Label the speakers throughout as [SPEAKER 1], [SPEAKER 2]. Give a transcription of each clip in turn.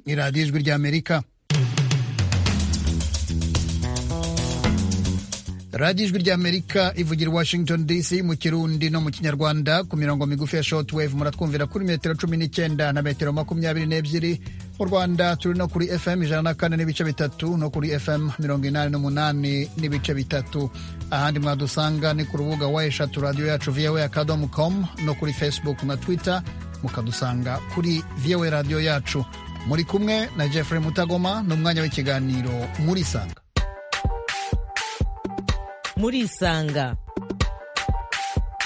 [SPEAKER 1] radiyo ijwi ry'amerika radiyo ijwi ry'amerika ivugira i washington dc mu kirundi no mu kinyarwanda ku mirongo migufi ya short wave muratwumvira kuri metero cumi n'icyenda na metero makumyabiri n'ebyiri mu rwanda turi no kuri fm ijana na kane n'ibice bitatu no kuri fm mirongo inani n'umunani n'ibice bitatu ahandi mwadusanga ni ku rubuga wa eshatu radiyo yacu voa akadomo com no kuri facebook na twitter mukadusanga kuri voa radiyo yacu muri kumwe na jeffrey mutagoma n'umwanya w'ikiganiro muri sanga
[SPEAKER 2] murisanga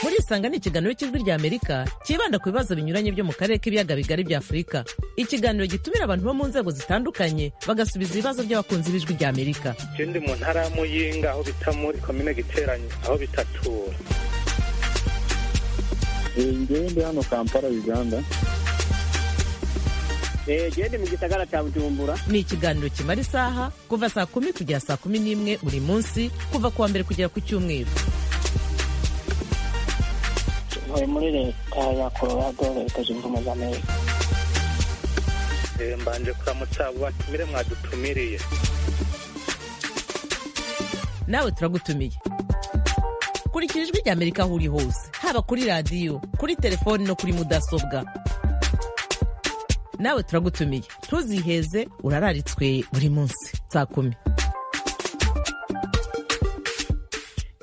[SPEAKER 2] murisanga ni ikiganiro cy'ijwi ry'amerika cyibanda ku bibazo binyuranye byo mu karere k'ibiyaga bigari bya afurika ikiganiro gitumira abantu bo mu nzego zitandukanye bagasubiza ibibazo by'abakunzi b'ijwi ry'amerika
[SPEAKER 3] ikindi mu ntara ya muyinga aho bita muri komine giteranye aho bitatura
[SPEAKER 4] ngewe ndi hano kampala uganda
[SPEAKER 5] gende mu gisagara cya bujumbura
[SPEAKER 2] ni ikiganiro kimara isaha kuva saa kumi kugera saa kumi n'imwe buri munsi kuva ku wa mbere kugera ku cyumweru
[SPEAKER 6] ntuye muri leta ya colorado leta zunze ubumwe za amerika
[SPEAKER 3] mbanje kuramutsa abo batumire mwadutumiriye
[SPEAKER 2] nawe turagutumiye kurikira ijwi ry'amerika aho uri hose haba kuri radiyo kuri telefoni no kuri mudasobwa nawe turagutumiye ntuziheze urararitswe buri munsi saa kumi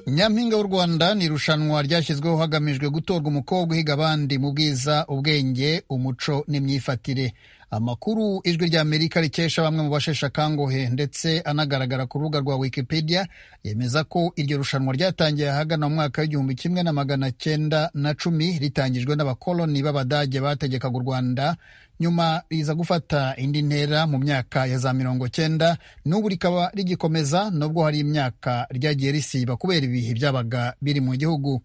[SPEAKER 1] nyampinga w'u rwanda ni irushanwa ryashyizweho hagamijwe gutorwa umukobwa uhiga abandi mu bwiza ubwenge umuco n'imyifatire amakuru ijwi ry'amerika rikesha bamwe mu basheshe akanguhe ndetse anagaragara ku rubuga rwa wikipedia yemeza ko iryo rushanwa ryatangiye ahagana mu mwaka w'igihumbi kimwe na magana cyenda na cumi ritangijwe n'abakoloni b'abadage bategekaga u rwanda nyuma riza gufata indi ntera mu myaka ya za mirongo cyenda n'ubu rikaba rigikomeza nubwo hari imyaka ryagiye risiba kubera ibihe byabaga biri mu gihugu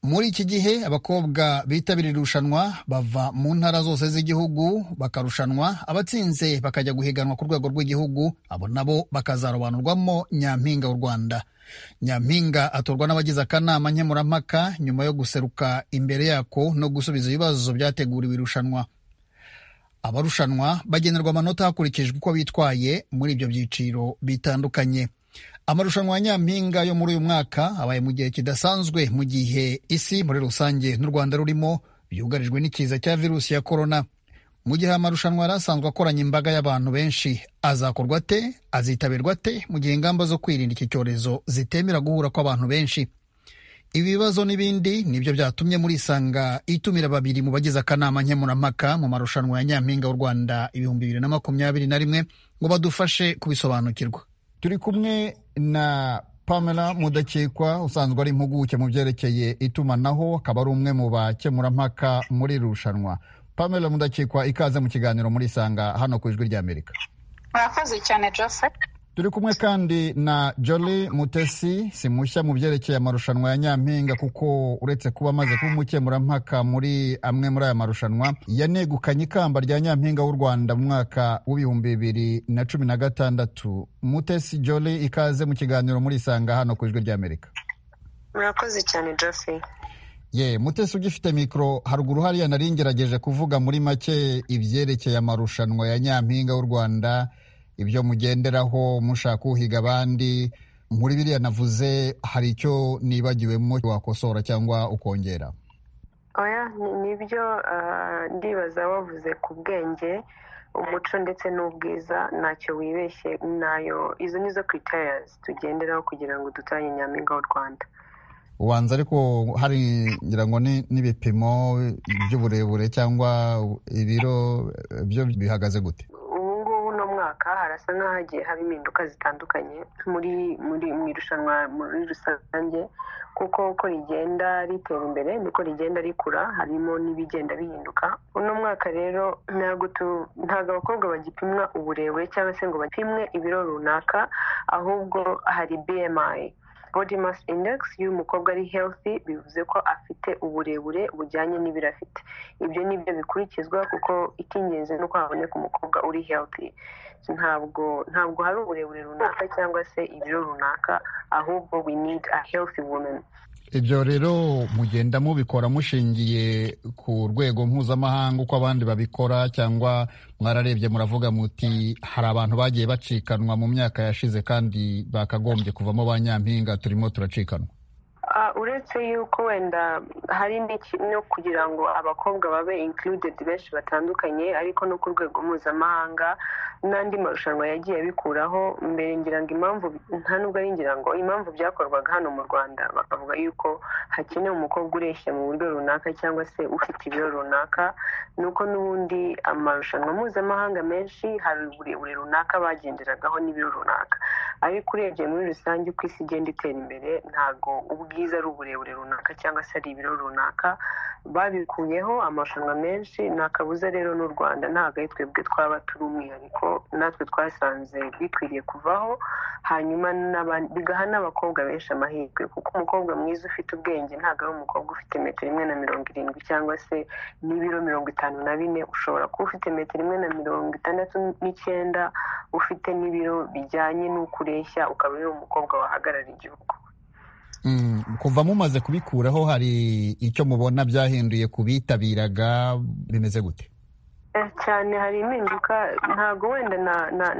[SPEAKER 1] muri iki gihe abakobwa bitabira irushanwa bava mu ntara zose z'igihugu bakarushanwa abatsinze bakajya guhiganwa ku rwego rw'igihugu abo nabo bakazarobanurwamo nyampinga w'u rwanda nyampinga atorwa n'abagize akanama nkemurampaka nyuma yo guseruka imbere yako no gusubiza ibibazo byateguriwe irushanwa abarushanwa bagenerwa amanota hakurikijwe uko bitwaye muri ibyo byiciro bitandukanye amarushanwa ya nyampinga yo muri uyu mwaka abaye mu gihe kidasanzwe mu gihe isi muri rusange n'u rwanda rurimo byugarijwe n'ikiza cya virusi ya korona mu gihe amarushanwa yari asanzwe akoranye imbaga y'abantu benshi azakorwa ate azitabirwa ate mu gihe ingamba zo kwirinda iki cyorezo zitemera guhura kw'abantu benshi ibi bibazo n'ibindi nibyo byatumye muri isanga itumira babiri mu bagize akanama nkemurampaka mu marushanwa ya nyampinga w'u rwanda ibihumbi bibiri na makumyabiri na rimwe ngo badufashe kubisobanukirwa turi kumwe na pamela mudakekwa usanzwe ari impuguke mu byerekeye itumanaho akaba ari umwe mu bakemurampaka muri irushanwa pamela mudakekwa ikaze mu kiganiro muri isanga hano ku ijwi ry'amerika
[SPEAKER 7] murakoze cyane joseph
[SPEAKER 1] turi kumwe kandi na joli mutesi si mushya mu byerekeye amarushanwa ya nyampinga kuko uretse kuba amaze kuba umukemurampaka muri amwe muri aya marushanwa yanegukanye ikamba rya nyampinga w'u rwanda mu mwaka w'ibihumbi bibiri na cumi na gatandatu mutesi joli ikaze mu kiganiro muri isanga hano ku ijwi ry'amerika
[SPEAKER 7] murakoze cyane jofi
[SPEAKER 1] ye mutesi ugifite mikoro haruguru hariya nari ngerageje kuvuga muri make ibyerekeye amarushanwa ya nyampinga w'u rwanda ibyo mugenderaho mushaka uhiga abandi muri biriya navuze hari icyo nibagiwemo wakosora cyangwa ukongera
[SPEAKER 7] oya nibyo ndibaza wavuze ku bwenge umuco ndetse n'ubwiza ntacyo wibeshye nayo izo nizo kwitariyazi tugenderaho kugira ngo dutoranye nyampinga w'u rwanda
[SPEAKER 1] ubanza ariko hari ngira ngo n'ibipimo by'uburebure cyangwa ibiro byo bihagaze gute
[SPEAKER 7] harasa nk'ahagiye haba impinduka zitandukanye muri muri mu irushanwa muri rusange kuko uko rigenda ritera imbere niko rigenda rikura harimo n'ibigenda bihinduka uno mwaka rero ntabwo ntabwo abakobwa bagipimwa uburebure cyangwa se ngo bapimwe ibiro runaka ahubwo hari bmi body mass index iyo umukobwa ari healthy bivuze ko afite uburebure bujyanye n'ibiro afite ibyo ni byo bikurikizwa kuko icy'ingenzi ni uko haboneka umukobwa uri healthy ntabwo ntabwo hari uburebure runaka cyangwa se ibiro runaka ahubwo we need a healthy woman
[SPEAKER 1] ibyo rero mugenda mubikora mushingiye ku rwego mpuzamahanga uko abandi babikora cyangwa mwararebye muravuga muti hari abantu bagiye bacikanwa mu myaka yashize kandi bakagombye kuvamo ba nyampinga turimo turacikanwa
[SPEAKER 7] uretse yuko wenda hari no kugira ngo abakobwa babe inkurudedi benshi batandukanye ariko no ku rwego mpuzamahanga n'andi marushanwa yagiye abikuraho mbere ngira ngo impamvu nta nubwo ari ngira ngo impamvu byakorwaga hano mu rwanda bakavuga yuko hakenewe umukobwa ureshya mu buryo runaka cyangwa se ufite ibiro runaka ni uko n'ubundi amarushanwa mpuzamahanga menshi hari uburebure runaka bagenderagaho n'ibiro runaka ariko urebye muri rusange uko isi igenda itera imbere ntabwo ubwiza ari uburebure runaka cyangwa se ari ibiro runaka babikuyeho amarushanwa menshi nta kabuza rero n'u rwanda ntabwo ari twebwe twaba turi umwihariko natwe twasanze bikwiriye kuvaho hanyuma bigaha n'abakobwa benshi amahirwe kuko umukobwa mwiza ufite ubwenge ntabwo ari umukobwa ufite metero imwe na mirongo irindwi cyangwa se n'ibiro mirongo itanu na bine ushobora kuba ufite metero imwe na mirongo itandatu n'icyenda ufite n'ibiro bijyanye n'uko ureshya ukaba uri umukobwa wahagarara igihugu
[SPEAKER 1] kuva mumaze kubikuraho hari icyo mubona byahinduye ku bitabiraga bimeze gute
[SPEAKER 7] cyane hari impinduka ntabwo wenda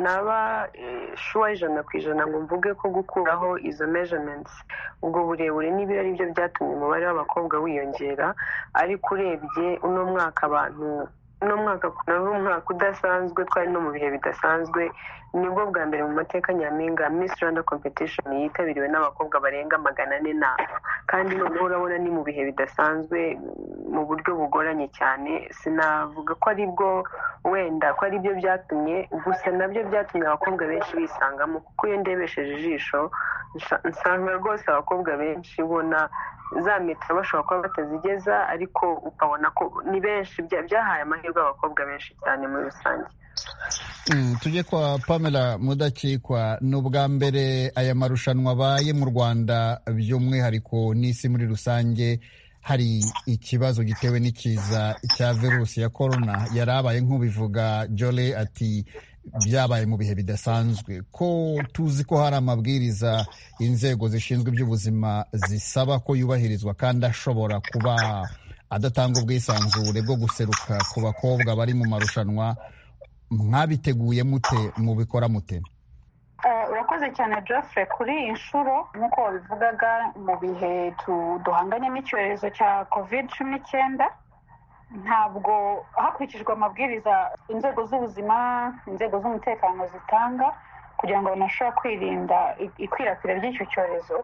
[SPEAKER 7] naba shuwa ijana ku ijana ngo mvuge ko gukuraho izo mejamentsi ubwo burebure n'ibiro ari byo byatumye umubare w'abakobwa wiyongera ariko urebye uno mwaka abantu uno mwaka ni umwaka udasanzwe twari no mu bihe bidasanzwe nibwo bwa mbere mu mateka nyampinga miss rwanda competition yitabiriwe n'abakobwa barenga magana ane n'aba kandi noneho urabona ni mu bihe bidasanzwe mu buryo bugoranye cyane sinavuga ko ari bwo wenda ko ari byo byatumye gusa nabyo byatumye abakobwa benshi bisangamo kuko iyo ndebesheje ijisho nsanga rwose abakobwa benshi ubona za metero bashobora kuba batazigeza ariko ukabona ko ni benshi byahaye amahirwe abakobwa benshi cyane muri rusange
[SPEAKER 1] tujye kwa pamela mudakikwa ni ubwa mbere aya marushanwa abaye mu rwanda by'umwihariko n'isi muri rusange hari ikibazo gitewe n'ikiza cya virusi ya korona yari abaye nk'ubivuga jole ati byabaye mu bihe bidasanzwe ko tuzi ko hari amabwiriza inzego zishinzwe iby'ubuzima zisaba ko yubahirizwa kandi ashobora kuba adatanga ubwisanzure bwo guseruka ku bakobwa bari mu marushanwa mwabiteguye mute mubikora mute
[SPEAKER 8] urakoze cyane Geoffrey kuri iyi nshuro nk'uko wabivugaga mu bihe duhanganye n'icyorezo cya kovide cumi n'icyenda ntabwo hakurikijwe amabwiriza inzego z'ubuzima inzego z'umutekano zitanga kugira ngo banashobora kwirinda ikwirakwira ry'icyo cyorezo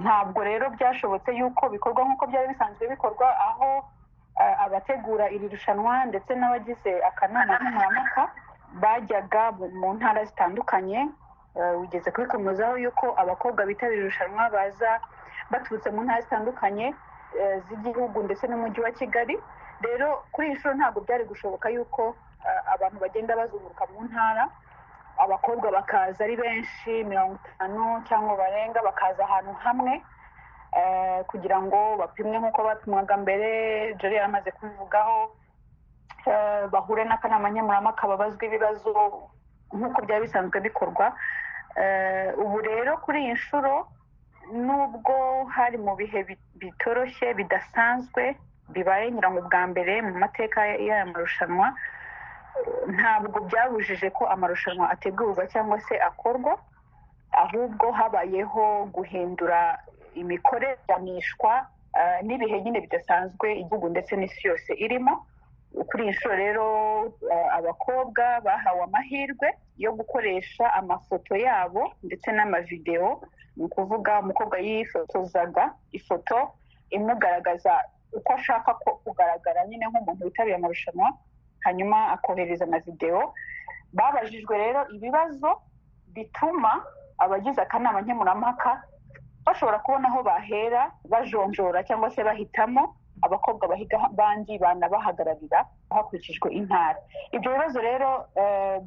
[SPEAKER 8] ntabwo rero byashobotse yuko bikorwa nk'uko byari bisanzwe bikorwa aho abategura iri rushanwa ndetse n'abagize akanama nkemurampaka bajyaga mu ntara zitandukanye ugeze kubikomozaho yuko abakobwa bitabira irushanwa baza baturutse mu ntara zitandukanye z'igihugu ndetse n'umujyi wa kigali rero kuri iyi nshuro ntabwo byari gushoboka yuko abantu bagenda bazunguruka mu ntara abakobwa bakaza ari benshi mirongo itanu cyangwa barenga bakaza ahantu hamwe kugira ngo bapimwe nk'uko bapimwaga mbere jori yari amaze kubivugaho bahure n'akanama nkemurampaka babazwa ibibazo nk'uko byari bisanzwe bikorwa ubu rero kuri iyi nshuro nubwo hari mu bihe bitoroshye bidasanzwe bibaye nyirango bwa mbere mu mateka y'aya marushanwa ntabwo byabujije ko amarushanwa ategurwa cyangwa se akorwa ahubwo habayeho guhindura imikoreranishwa n'ibihe nyine bidasanzwe igihugu ndetse n'isi yose irimo kuri iyi nshuro rero abakobwa bahawe amahirwe yo gukoresha amafoto yabo ndetse n'amavidewo ni ukuvuga umukobwa yifotozaga ifoto imugaragaza uko ashaka ko kugaragara nyine nk'umuntu witabiriye amarushanwa hanyuma akohereza na videwo babajijwe rero ibibazo bituma abagize akanama nkemurampaka bashobora kubona aho bahera bajonjora cyangwa se bahitamo abakobwa bahiga abandi banabahagararira hakurikijwe intara ibyo bibazo rero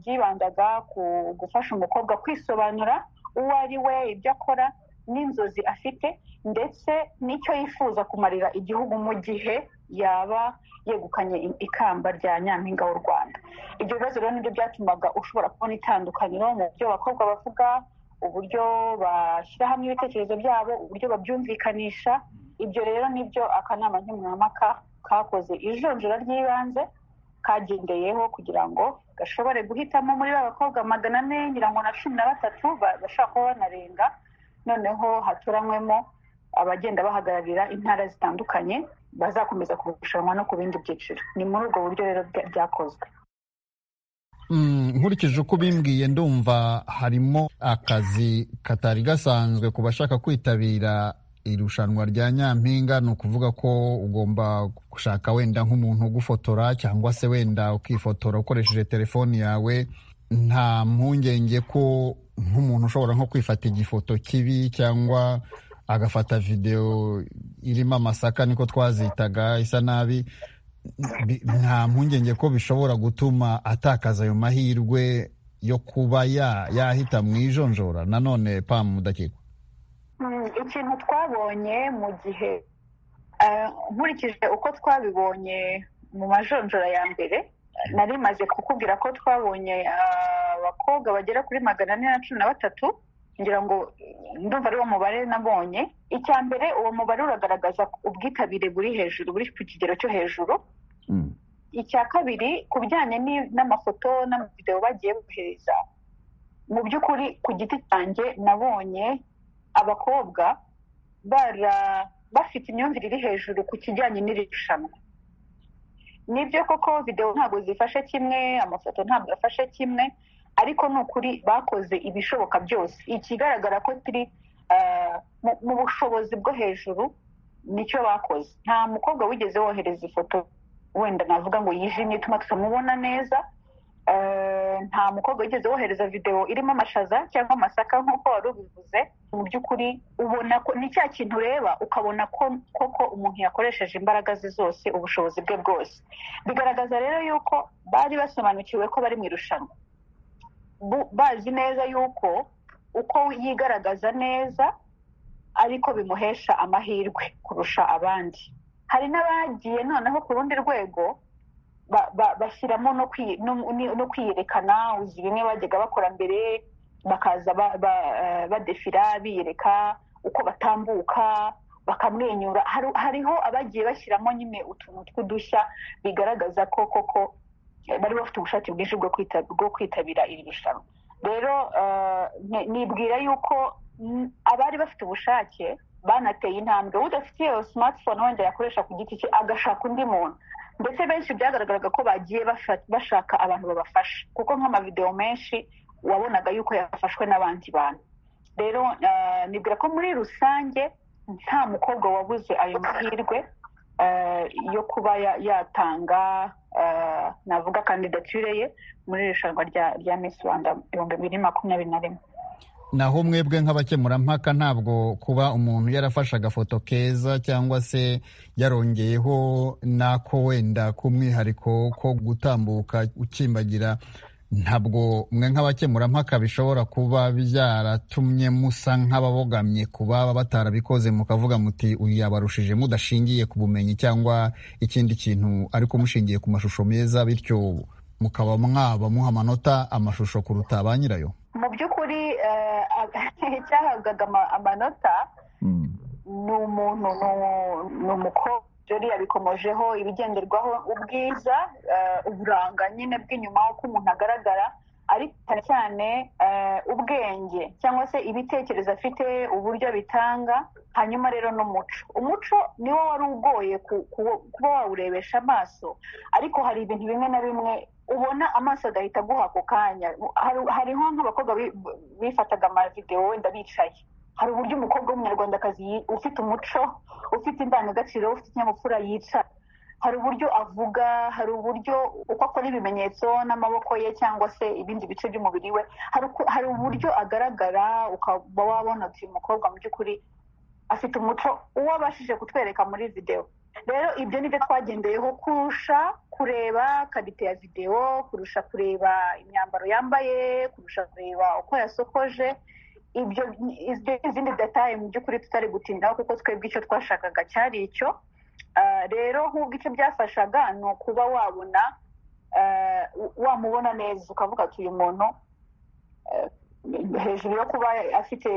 [SPEAKER 8] byibandaga ku gufasha umukobwa kwisobanura uwo ari we ibyo akora n'inzozi afite ndetse n'icyo yifuza kumarira igihugu mu gihe yaba yegukanye ikamba rya nyampinga w'u rwanda ibyo bibazo rero nibyo byatumaga ushobora kubona itandukaniro mu byo abakobwa bavuga uburyo bashyira hamwe ibitekerezo byabo uburyo babyumvikanisha ibyo rero nibyo akanama nkemurampaka kakoze ijonjora ry'ibanze kagendeyeho kugira ngo gashobore guhitamo muri ba bakobwa magana ane ngira ngo na cumi na batatu ba- bashobora kuba banarenga noneho hatoranywemo abagenda bahagararira intara zitandukanye bazakomeza kurushanwa no ku bindi byiciro ni muri ubwo buryo rero bya- byakozwe
[SPEAKER 1] Mm, nkurikije uko bimbwiye ndumva harimo akazi katari gasanzwe ku bashaka kwitabira irushanwa rya nyampinga ni ukuvuga ko ugomba gushaka wenda nk'umuntu ugufotora cyangwa se wenda ukifotora ukoresheje telefoni yawe nta mpungenge ko nk'umuntu ushobora nko kwifata igifoto kibi cyangwa agafata videwo irimo amasaka niko twazitaga isa nabi bi- nta mpungenge ko bishobora gutuma atakaza ayo mahirwe yo kuba ya- yahita mu ijonjora nanone pamu mudakigwa
[SPEAKER 8] Mm, ikintu twabonye mu gihe eh, nkurikije uko twabibonye mu majonjora ya mbere nari maze kukubwira ko twabonye ah, abakobwa bagera kuri magana ane na cumi na batatu ngira ngo eh, ndumva ari wo mubare nabonye icya mbere uwo mubare uragaragaza ubwitabire buri hejuru buri ku kigero cyo hejuru icya kabiri ku bijyanye ni- n'amafoto n'amavidewo bagiye bohereza mu by'ukuri ku giti cyanjye nabonye abakobwa bara- bafite imyumvire iri hejuru ku kijyanye n'iri rushanwa nibyo koko videwo ntabwo zifashe kimwe amafoto ntabwo afashe kimwe ariko ni ukuri bakoze ibishoboka byose ikigaragara ko turi ah, mu- mu bushobozi bwo hejuru nicyo bakoze nta mukobwa wigeze wohereza ifoto wenda navuga ngo yijimye ituma tutamubona neza Eh, nta mukobwa wigeze wohereza videwo irimo amashaza cyangwa amasaka nk'uko wari ubivuze mu by'ukuri ubona ko ni cya kintu ureba ukabona ko koko umuntu yakoresheje imbaraga ze zose ubushobozi bwe bwose bigaragaza rero yuko bari basobanukiwe ko bari mu irushanwa Bu- bazi neza yuko uko yigaragaza neza ariko bimuhesha amahirwe kurusha abandi hari n'abagiye noneho ku rundi rwego ba- ba- bashyiramo no kwi- no- ni- no kwiyerekana uzi bimwe bajyaga bakora mbere bakaza ba- ba- eh, badefira biyereka uko batambuka bakamwenyura Hari- hariho abagiye bashyiramo nyine utuntu tw'udushya bigaragaza ko koko eh, bari bafite ubushake bwinshi bwo kwita- bwo kwitabira iri rushanwa rero eh, ne- nibwira yuko mm, abari bafite ubushake banateye intambwe udafite iyo smartphone wenda yakoresha ku giti cye agashaka undi muntu ndetse benshi byagaragaraga ko bagiye bafa- bashaka abantu babafasha kuko nk'amavidewo menshi wabonaga yuko yafashwe n'abandi bantu rero ah, nibwira ko muri rusange nta mukobwa wabuze ayo mahirwe ah, yo kuba ya- yatanga ah, navuga kandidature ye muri iri rushanwa rya- rya miss rwanda ibihumbi bibiri makumyabiri na rimwe
[SPEAKER 1] naho mwebwe nk'abakemurampaka ntabwo kuba umuntu yarafashe agafoto keza cyangwa se yarongeyeho n'ako wenda k'umwihariko ko gutambuka ukimbagira ntabwo mwe nk'abakemurampaka bishobora kuba byaratumye musa nk'ababogamye ku baba batarabikoze mukavuga muti uyu yabarushije mudashingiye ku bumenyi cyangwa ikindi kintu ariko mushingiye ku mashusho meza bityo mukaba mwaba muha amanota amashusho kuruta ba nyirayo
[SPEAKER 8] mu by'ukuri eh, ab- cyahabwaga ama- amanota ni umuntu ni- ni umukobwa jori yabikomojeho ibigenderwaho ubwiza eh, uburanga nyine bw'inyuma uko umuntu agaragara ariko cyane cyane eh, ubwenge cyangwa se ibitekerezo afite uburyo abitanga hanyuma rero n'umuco umuco niwo wari ugoye ku- ku- kuba wawurebesha amaso ariko hari ibintu bimwe na bimwe ubona amaso agahita aguha ako kanya Hari- hariho nk'abakobwa bi- bifataga amavidewo wenda bicaye hari uburyo umukobwa w'umunyarwandakazi yi- ufite umuco ufite indangagaciro ufite ikinyabupfura yicara hari uburyo avuga hari uburyo uko akora ibimenyetso n'amaboko ye cyangwa se ibindi bice by'umubiri we hari uko- hari uburyo agaragara ukaba wabona uti uyu mukobwa mu by'ukuri afite umuco uwo abashije kutwereka muri videwo rero ibyo ni byo twagendeyeho kurusha kureba karite ya videwo kurusha kureba imyambaro yambaye kurusha kureba uko yasokoje ibyo ibyo ni izindi detaye mu by'ukuri tutari gutindaho kuko twebwe icyo twashakaga cyari icyo Ah, rero nk'ubwo icyo byafashaga ni ukuba wabona ah, wamubona neza ukavuga ati uyu muntu eh, hejuru yo kuba afite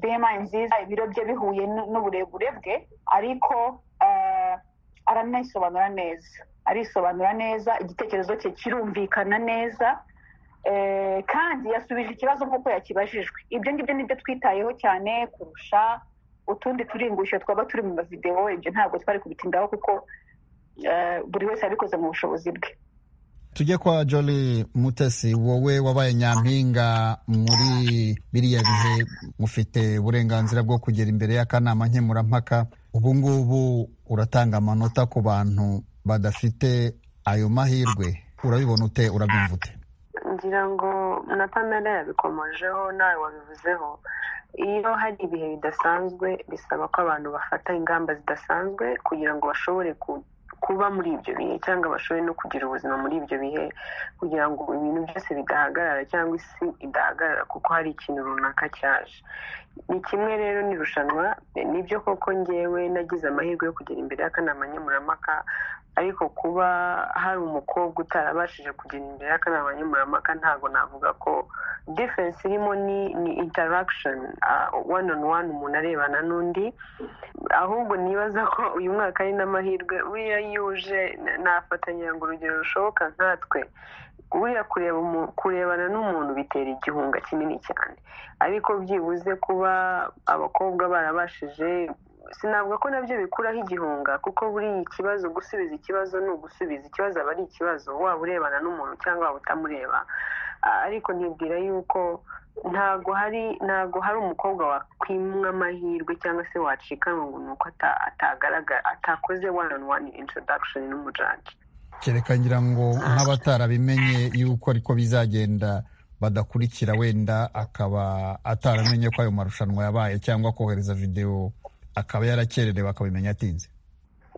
[SPEAKER 8] bema nziza ibiro bye bihuye n- n'uburebure bwe ariko ah, aranisobanura neza arisobanura neza igitekerezo cye kirumvikana neza Eh, kandi yasubije ikibazo nk'uko yakibajijwe ibyo ngibyo ni byo twitayeho cyane kurusha utundi turingusho twaba turi mu mavidewo ibyo ntabwo twari kubitindaho kuko eh, buri wese yabikoze mu bushobozi bwe
[SPEAKER 1] tujye kwa Jolly Mutesi wowe wabaye nyampinga muri biriya bihe mufite uburenganzira bwo kugera imbere y'akanama nkemurampaka ubu ngubu uratanga amanota ku bantu badafite ayo mahirwe urabibona ute urabyumva ute
[SPEAKER 7] ngira ngo na pamela yabikomojeho nawe wabivuzeho iyo hari ibihe bidasanzwe bisaba ko abantu bafata ingamba zidasanzwe kugira ngo bashobore ku- kuba muri ibyo bihe cyangwa bashobore no kugira ubuzima muri ibyo bihe kugira ngo ibintu byose bidahagarara cyangwa isi idahagarara kuko hari ikintu runaka cyaje ni kimwe rero n'irushanwa nibyo koko ngewe nagize amahirwe yo kugera imbere y'akanama nkemurampaka ariko kuba hari umukobwa utarabashije kugera imbere y'akanama nkemurampaka ntabwo navuga ko diferense irimo ni ni interagishoni wani onu wani umuntu arebana n'undi ahubwo nibaza ko uyu mwaka ari n'amahirwe buriya yuje nafatanya ngo urugero rushoboka nkatwe buriya kureba umu- kurebana n'umuntu bitera igihunga kinini cyane ariko byibuze kuba abakobwa barabashije sinavuga ko nabyo bikuraho igihunga kuko buri ikibazo gusubiza ikibazo ni ugusubiza ikibazo aba ari ikibazo waba urebana n'umuntu cyangwa waba utamureba A- ariko ntibwira yuko ntabwo hari ntabwo hari umukobwa wakwimwa amahirwe cyangwa se wacikanwa ngo ni uko ata- atagaragara atakoze one on one introduction n'umujaji
[SPEAKER 1] kereka ngira ngo nk'abatarabimenye yuko ariko bizagenda badakurikira wenda akaba ataramenye ko ayo marushanwa yabaye cyangwa kohereza videwo akaba yarakererewe akabimenya atinze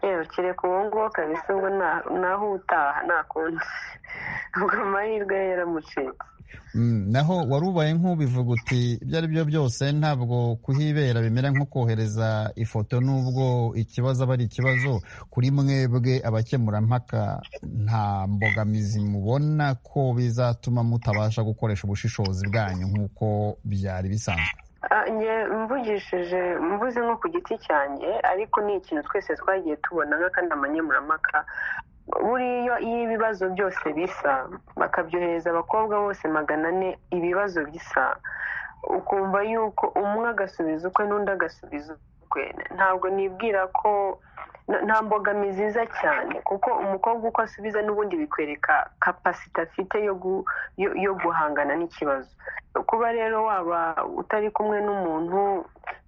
[SPEAKER 7] yewe kereka uwo nguwo kabisa ubwo nta- naho utaha nta kundi ubwo amahirwe ye yaramucitse
[SPEAKER 1] Mm, naho wari ubaye nk'ubivuga uti ibyo ari byo byose ntabwo kuhibera bimera nko kohereza ifoto n'ubwo ikibazo aba ari ikibazo kuri mwebwe abakemurampaka nta mbogamizi mubona ko bizatuma mutabasha gukoresha ubushishozi bwanyu nk'uko byari bisanzwe
[SPEAKER 7] Ah, nge mvugishije mvuze nko ku giti cyanjye ariko ni ikintu twese twagiye tubona nk'akanama nkemurampaka buriya iyo ibibazo byose bisa bakabyohereza abakobwa bose magana ane ibibazo bisa ukumva yuko umwe agasubiza ukwe n'undi agasubiza ukwe ntabwo nibwira ko n- nta mbogamizi iza cyane kuko umukobwa uko asubiza n'ubundi bikwereka kapasite afite yo gu- yo- yo guhangana n'ikibazo kuba rero waba utari kumwe n'umuntu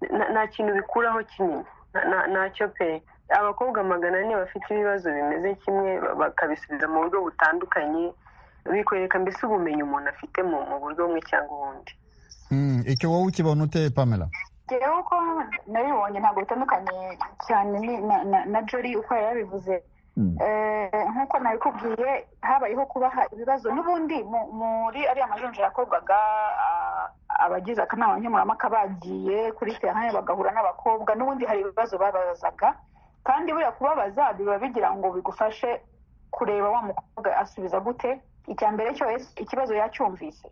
[SPEAKER 7] na- nta kintu bikuraho kinini Na- na- ntacyo pe abakobwa magana ane bafite ibibazo bimeze kimwe ba- bakabisubiza mu buryo butandukanye bikwereka mbese ubumenyi umuntu afite mu mu buryo bumwe cyangwa ubundi
[SPEAKER 1] Mm, icyo wowe ukibona ute pamela
[SPEAKER 8] rero uko nabibonye ntabwo bitandukanye cyane ni- na- na- na jori uko yari yabivuze Eh, nk'uko nabikubwiye habayeho kubaha ibibazo n'ubundi mu- muri ariya majonjora yakorwaga ah, abagize akanama nkemurampaka bagiye kuri terane bagahura n'abakobwa n'ubundi hari ibibazo babazaga kandi buriya kubabaza biba bigira ngo bigufashe kureba wa mukobwa asubiza gute icya mbere cyose ikibazo yacyumvise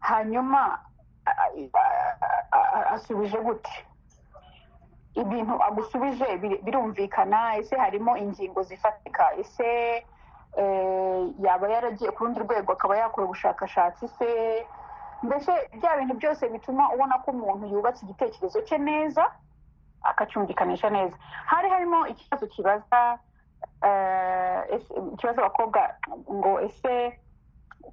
[SPEAKER 8] hanyuma a- a- a- a- asubije gute ibintu agusubije biri- birumvikana ese harimo ingingo zifatika ese eh, yaba yaragiye ku rundi rwego akaba yakora ubushakashatsi se mbese bya bintu byose bituma ubona ko umuntu yubatse igitekerezo cye neza akacyumvikanisha neza hari harimo ikibazo kibaza eh, ese- ikibazo abakobwa ngo ese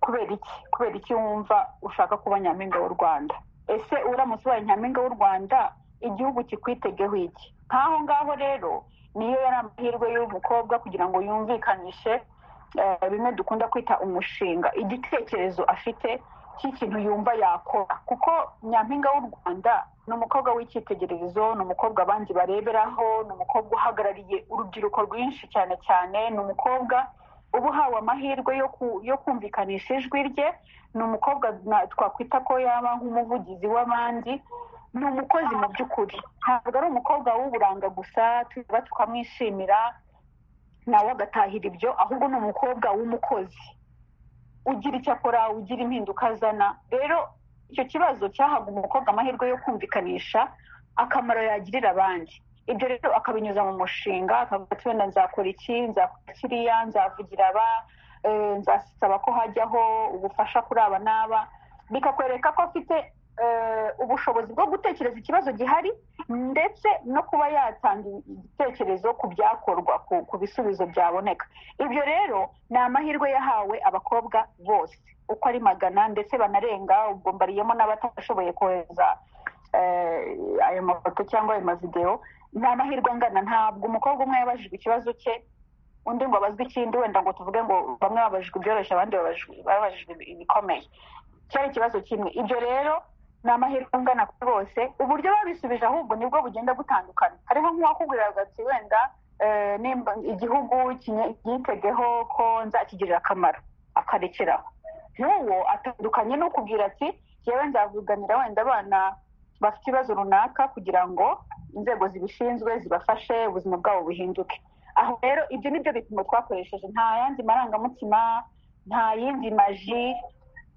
[SPEAKER 8] kubera iki kubera iki wumva ushaka kuba nyampinga w'u rwanda ese uramutse ubaye nyampinga w'u rwanda igihugu kikwitegeho iki nk'aho ngaho rero niyo yari amahirwe y'umukobwa kugira ngo yumvikanishe eh, bimwe dukunda kwita umushinga igitekerezo afite cy'ikintu yumva yakora kuko nyampinga w'u rwanda ni umukobwa w'icyitegererezo ni umukobwa abandi bareberaho ni umukobwa uhagarariye urubyiruko rwinshi cyane cyane ni umukobwa uba uhawe amahirwe yo ku- yo kumvikanisha ijwi rye ni umukobwa na- twakwita ko yaba nk'umuvugizi w'abandi ni umukozi mu by'ukuri ntabwo ari umukobwa w'uburanga gusa tuba tukamwishimira nawe agatahira ibyo ahubwo ni umukobwa w'umukozi ugira icyo akora ugira impinduka azana rero icyo kibazo cyahaga umukobwa amahirwe yo kumvikanisha akamaro yagirira abandi ibyo rero akabinyuza mu mushinga akavuga ati wenda nzakora iki nzakora kiriya nzavugira aba eh, nzasaba ko hajyaho ubufasha kuri aba n'aba bikakwereka ko afite eh, ubushobozi bwo gutekereza ikibazo gihari ndetse no kuba yatanga igitekerezo ku byakorwa ku- ku bisubizo byaboneka ibyo rero ni amahirwe yahawe abakobwa bose uko ari magana ndetse banarenga ubwo mbariyemo n'abatashoboye kohereza eh, ayo mafoto cyangwa ayo mavidewo ni amahirwe angana ntabwo umukobwa umwe yabajijwe ikibazo cye undi ngo abazwe ikindi wenda ngo tuvuge ngo bamwe babajijwe ibyoroshye abandi babajijwe- babajijwe ibikomeye cyari ikibazo kimwe ibyo rero ni amahirwe angana kuri bose uburyo babisubije ahubwo nibwo bugenda butandukana hariho nk'uwakubwiraga ati wenda eh, nimba igihugu kinye- yitegeho ko nzakigirira akamaro akarekeraho n'uwo atandukanye n'ukubwira ati yewe nzavuganira wenda abana bafite ibibazo runaka kugira ngo inzego zibishinzwe zibafashe ubuzima bwabo buhinduke aho rero ibyo ni byo bipimo twakoresheje nta yandi marangamutima nta yindi maji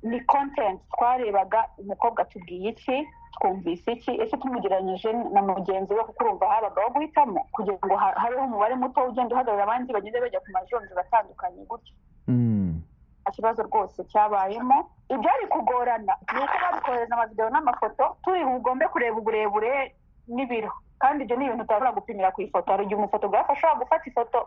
[SPEAKER 8] ni kontenti twarebaga umukobwa atubwiye iki twumvise iki ese tumugereranyije na mugenzi we kuko urumva habagaho guhitamo kugira ngo ha- habeho umubare muto ugenda uhagarara abandi bagenda bajya ku majonjora atandukanye gutyo
[SPEAKER 9] Mm.
[SPEAKER 8] nta kibazo rwose cyabayemo ibyari kugorana ni uko bari kohereza amavidewo n'amafoto turi bugombe kureba uburebure n'ibiro kandi ibyo ni ibintu utabura gupimira ku ifoto hari igihe umufotogarafe ashobora gufata ifoto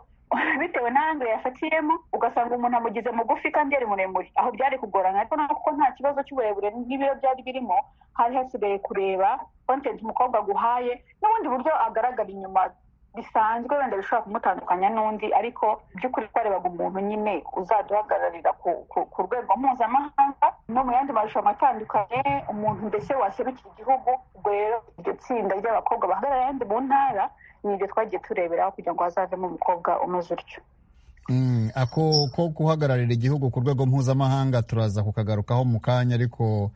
[SPEAKER 8] bitewe n'ange yafatiyemo ugasanga umuntu amugize mugufi kandi yari muremure aho byari kugorana ariko no kuko nta kibazo cy'uburebure n'ibiro byari birimo hari hasigaye kureba content umukobwa aguhaye n'ubundi buryo agaragara inyuma bisanzwe wenda bishobora kumutandukanya n'undi ariko by'ukuri twarebaga umuntu nyine uzaduhagararira ku, ku, ku rwego mpuzamahanga no mu yandi marushanwa atandukanye umuntu mbese waserukira igihugu ubwo rero iryo tsinda ry'abakobwa bahagarara yandi mu ntara ni ibyo twagiye tureberaho kugira ngo hazavemo umukobwa umeze utyo
[SPEAKER 1] Mm, ako ko guhagararira igihugu ku rwego mpuzamahanga turaza kukagarukaho mu kanya ariko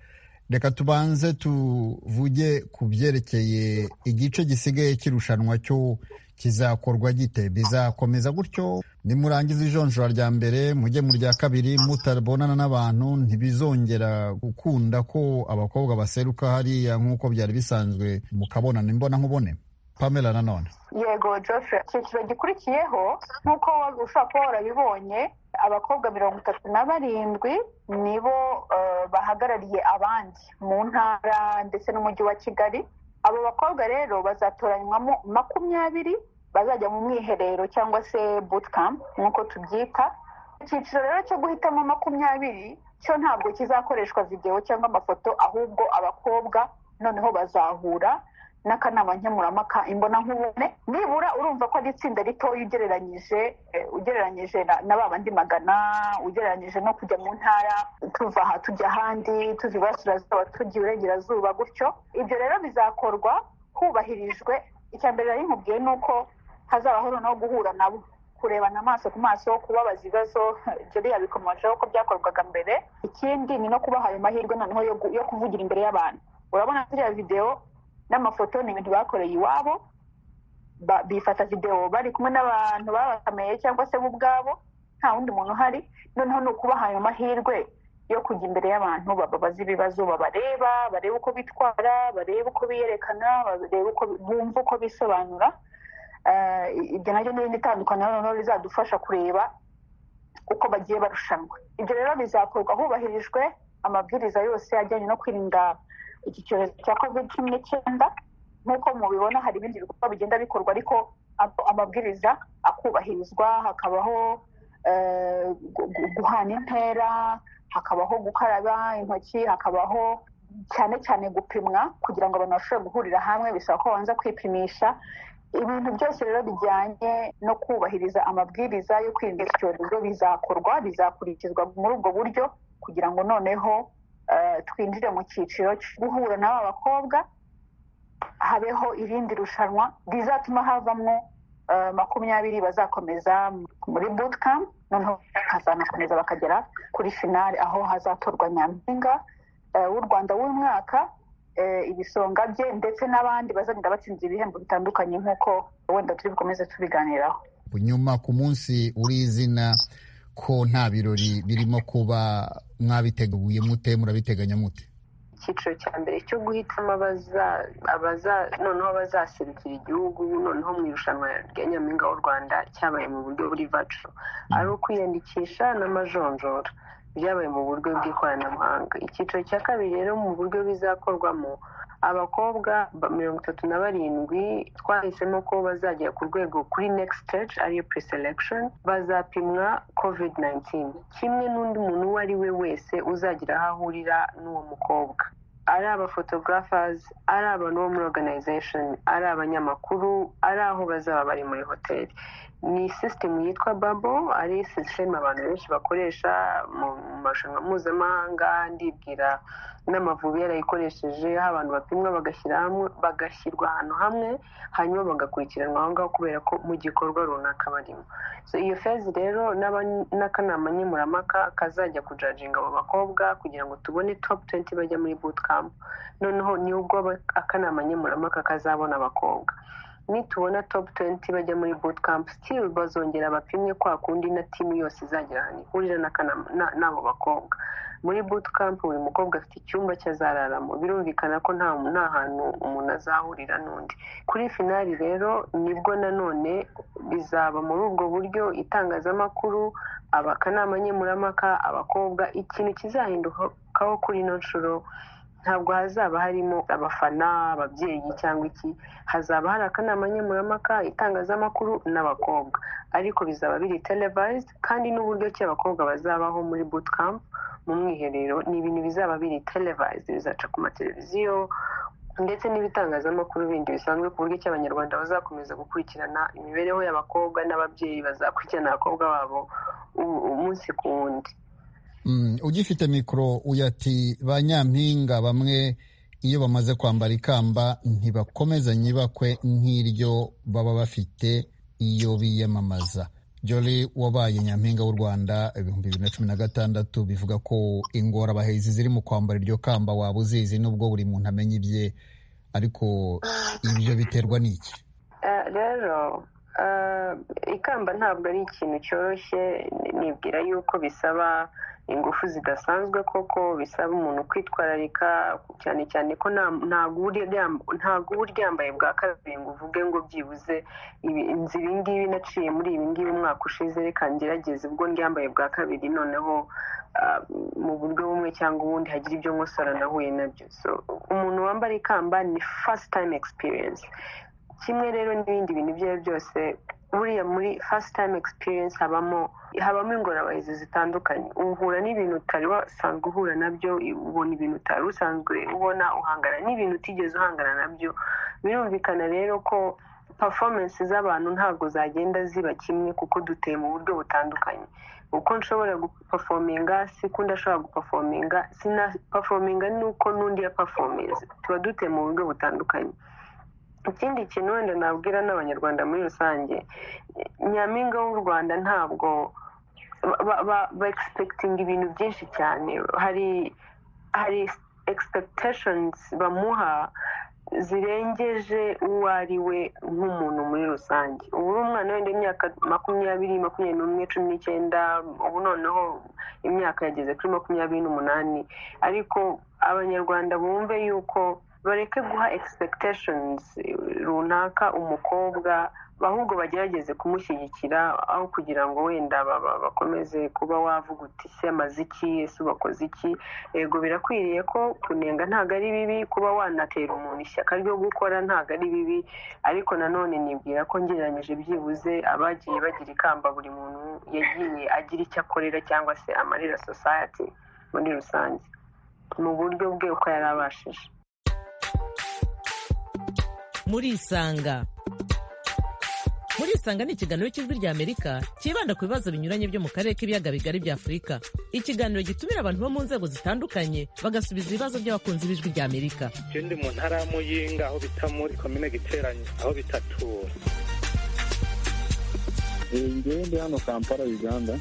[SPEAKER 1] reka tubanze tuvuge ku byerekeye igice gisigaye cy'irushanwa cyo kizakorwa gite bizakomeza gutyo nimurangiza ijonjora rya mbere mujye mu rya kabiri mutabonana n'abantu ntibizongera gukunda ko abakobwa baseruka hariya nk'uko byari bisanzwe mu kabonano imbonankubone pamela nanone
[SPEAKER 8] yego joffre icyiciro gikurikiyeho nk'uko ushobora kuba warabibonye abakobwa mirongo itatu na barindwi nibo eh, bahagarariye abandi mu ntara ndetse n'umujyi wa kigali abo bakobwa rero bazatoranywamo makumyabiri bazajya mu mwiherero cyangwa se bootcamp nk'uko tubyita icyiciro rero cyo guhitamo makumyabiri cyo ntabwo kizakoreshwa videwo cyangwa amafoto ahubwo abakobwa noneho bazahura n'akanama nkemurampaka imbonankubone nibura urumva ko ari itsinda ritoya ugereranyije eh, ugereranyije na- na ba bandi magana ugereranyije no kujya mu ntara tuva aha tujya ahandi tuva iburasirazuba tujya iburengerazuba gutyo ibyo rero bizakorwa hubahirijwe icya mbere rero nkubwiye ni uko hazabaho noneho guhura nabo kurebana amaso ku maso kubabaza ibibazo jeri yabikomojeho ko byakorwaga mbere ikindi ni no kubaha ayo mahirwe noneho yo gu- yo kuvugira imbere y'abantu urabona ziriya videwo n'amafoto ni ibintu bakoreye iwabo ba- bifata videwo bari kumwe n'abantu babakameye cyangwa se bo ubwabo nta wundi muntu uhari noneho ni ukubaha ayo mahirwe yo kujya imbere y'abantu bababaza ibibazo babareba barebe uko bitwara barebe uko biyerekana barebe uko bumva uko bisobanura Eh, ibyo nabyo ni irindi tandukaniro noneho rizadufasha kureba uko bagiye barushanwa ibyo rero bizakorwa hubahirijwe amabwiriza yose ajyanye no kwirinda iki cyorezo cya covid cumi n'icyenda nk'uko mubibona hari ibindi bikorwa bigenda bikorwa ariko ab- amabwiriza akubahirizwa hakabaho eh, gu- gu- guhana intera hakabaho gukaraba intoki hakabaho cyane cyane gupimwa kugira ngo abantu bashobore guhurira hamwe bisaba ko babanza kwipimisha ibintu byose rero bijyanye no kubahiriza amabwiriza yo kwirinda iki cyorezo bizakorwa bizakurikizwa muri ubwo buryo kugira ngo noneho eh, twinjire mu cyiciro cyo guhura n'aba bakobwa habeho irindi rushanwa rizatuma havamwo eh, makumyabiri bazakomeza muri bootcamp noneho hazanakomeza bakagera kuri finale aho hazatorwa nyampinga eh, w'u rwanda w'umwaka eh, ibisonga bye ndetse n'abandi bazagenda batsinze ibihembo bitandukanye nk'uko wenda turi bukomeze tubiganiraho
[SPEAKER 1] nyuma ku munsi w'izina ko nta birori birimo kuba mwabiteguye mute murabiteganya mute
[SPEAKER 7] cyiciro cya mbere cyo guhitamo abaza- abaza- noneho abazaserukira igihugu noneho mu irushanwa rya nyampinga w'u rwanda cyabaye mu buryo buri vaco ari ukwiyandikisha n'amajonjora byabaye mu buryo bw'ikoranabuhanga icyiciro cya kabiri rero mu buryo bizakorwamo abakobwa ba- mirongo itatu na barindwi twahisemo ko bazagera ku rwego kuri next stage ariyo pre-selection bazapimwa covid 19 kimwe n'undi muntu uwo ari we wese uzagira aho ahurira n'uwo mukobwa ari abafotographers ari abantu bo muri organization ari abanyamakuru ari aho bazaba bari muri hoteli ni system yitwa babo ari system abantu benshi bakoresha mu mu marushanwa mpuzamahanga ndibwira n'amavubi yarayikoresheje aho abantu bapimwa bagashyira hamwe bagashyirwa ahantu hamwe hanyuma bagakurikiranwa aho ngaho kubera ko mu gikorwa runaka barimo so iyo fezi rero n'aba- n'akanama nkemurampaka kazajya kujajinga abo bakobwa kugira ngo tubone top 20 bajya muri bootcamp noneho ni ubwo aba- akanama nkemurampaka kazabona abakobwa nitubona top 20 bajya muri bootcamp still bazongera bapimwe kwa kundi na timu yose izagira ahantu ihurira n'akanama- na- n'abo bakobwa muri bootcamp buri mukobwa afite icyumba cye azararamo birumvikana ko nta nta hantu umuntu azahurira n'undi kuri finali rero nibwo nanone bizaba muri ubwo buryo itangazamakuru abakanama nkemurampaka abakobwa ikintu kizahindukaho kuri ino nshuro ntabwo hazaba harimo abafana ababyeyi cyangwa iki hazaba hari akanama nkemurampaka itangazamakuru n'abakobwa ariko bizaba biri televised kandi n'uburyo ki abakobwa bazabaho muri bootcamp mu mwiherero ni ibintu bizaba biri televised bizaca ku mateleviziyo ndetse n'ibitangazamakuru bindi bisanzwe ku buryo ki abanyarwanda bazakomeza gukurikirana imibereho y'abakobwa n'ababyeyi bazakurikirana abakobwa babo u- umunsi ku wundi
[SPEAKER 1] Mm, ugifite mikoro uyu ati ba nyampinga bamwe iyo bamaze kwambara ikamba ntibakomezanya ibakwe nk'iryo baba bafite iyo biyamamaza jori wabaye nyampinga w'u rwanda ibihumbi bibiri na cumi na gatandatu bivuga ko ingorabahizi ziri mu kwambara iryo kamba waba uzizi nubwo buri muntu amenya ibye ariko ibyo biterwa n'iki
[SPEAKER 7] Eh, rero eh, ikamba ntabwo ari ikintu cyoroshye ni- nibwira yuko bisaba ingufu zidasanzwe koko bisaba umuntu kwitwararika cyane cyane ko nta- ntabwo uba uryam- ntabwo uba uryambaye bwa kabiri ngo uvuge ngo byibuze ibi- nzi ibi ngibi naciye muri ibi ngibi umwaka ushize reka ngerageze ubwo ndyambaye bwa kabiri noneho ah, mu buryo bumwe cyangwa ubundi hagira ibyo nkosora nahuye nabyo so umuntu wambara ikamba ni first time experience kimwe rero n'ibindi bintu ibyo ari byo byose buriya muri first time experience habamo habamo ingorabahizi zitandukanye uhura n'ibintu utari wasanzwe uhura nabyo ubona ibintu utari usanzwe ubona uhangana n'ibintu utigeze uhangana nabyo birumvikana rero ko performance z'abantu ntabwo zagenda ziba kimwe kuko duteye mu buryo butandukanye uko nshobora gupafominga siko ndashobora gupafominga sina pafominga nuko n'undi ya performance tuba duteye mu buryo butandukanye ikindi kintu wenda nabwira n'abanyarwanda muri rusange nyampinga w'u rwanda ntabwo ba- ba- ba egisepekitinga ibintu byinshi cyane hari hari egisepekitashionizi bamuha zirengeje uwo ari we nk'umuntu muri rusange ubu uri umwana wenda imyaka makumyabiri makumyabiri n'umwe cumi n'icyenda ubu noneho imyaka yageze kuri makumyabiri n'umunani ariko abanyarwanda bumve yuko bareke guha expectations runaka umukobwa ahubwo bagerageze kumushyigikira aho kugira ngo wenda ba- ba- bakomeze kuba wavuga uti ese amaze iki ese ubakoze iki yego birakwiriye ko kunenga ntabwo ari bibi kuba wanatera umuntu ishyaka ryo gukora ntabwo ari bibi ariko nanone nibwira ko ngereranyije byibuze abagiye bagira ikamba buri muntu yagiye agira icyo akorera cyangwa se amarira society muri rusange mu buryo bwe uko yari abashije
[SPEAKER 2] murisanga murisanga ni ikiganiro cy'ijwi ry'amerika cyibanda ku bibazo binyuranye byo mu karere k'ibiyaga bigari bya afurika ikiganiro gitumira abantu bo mu nzego zitandukanye bagasubiza ibibazo by'abakunzi b'ijwi ry'amerika
[SPEAKER 3] ikindi mu ntara ya muyinga aho bita muri komine giteranye aho bita tura
[SPEAKER 4] njyewe ndi hano kampala uganda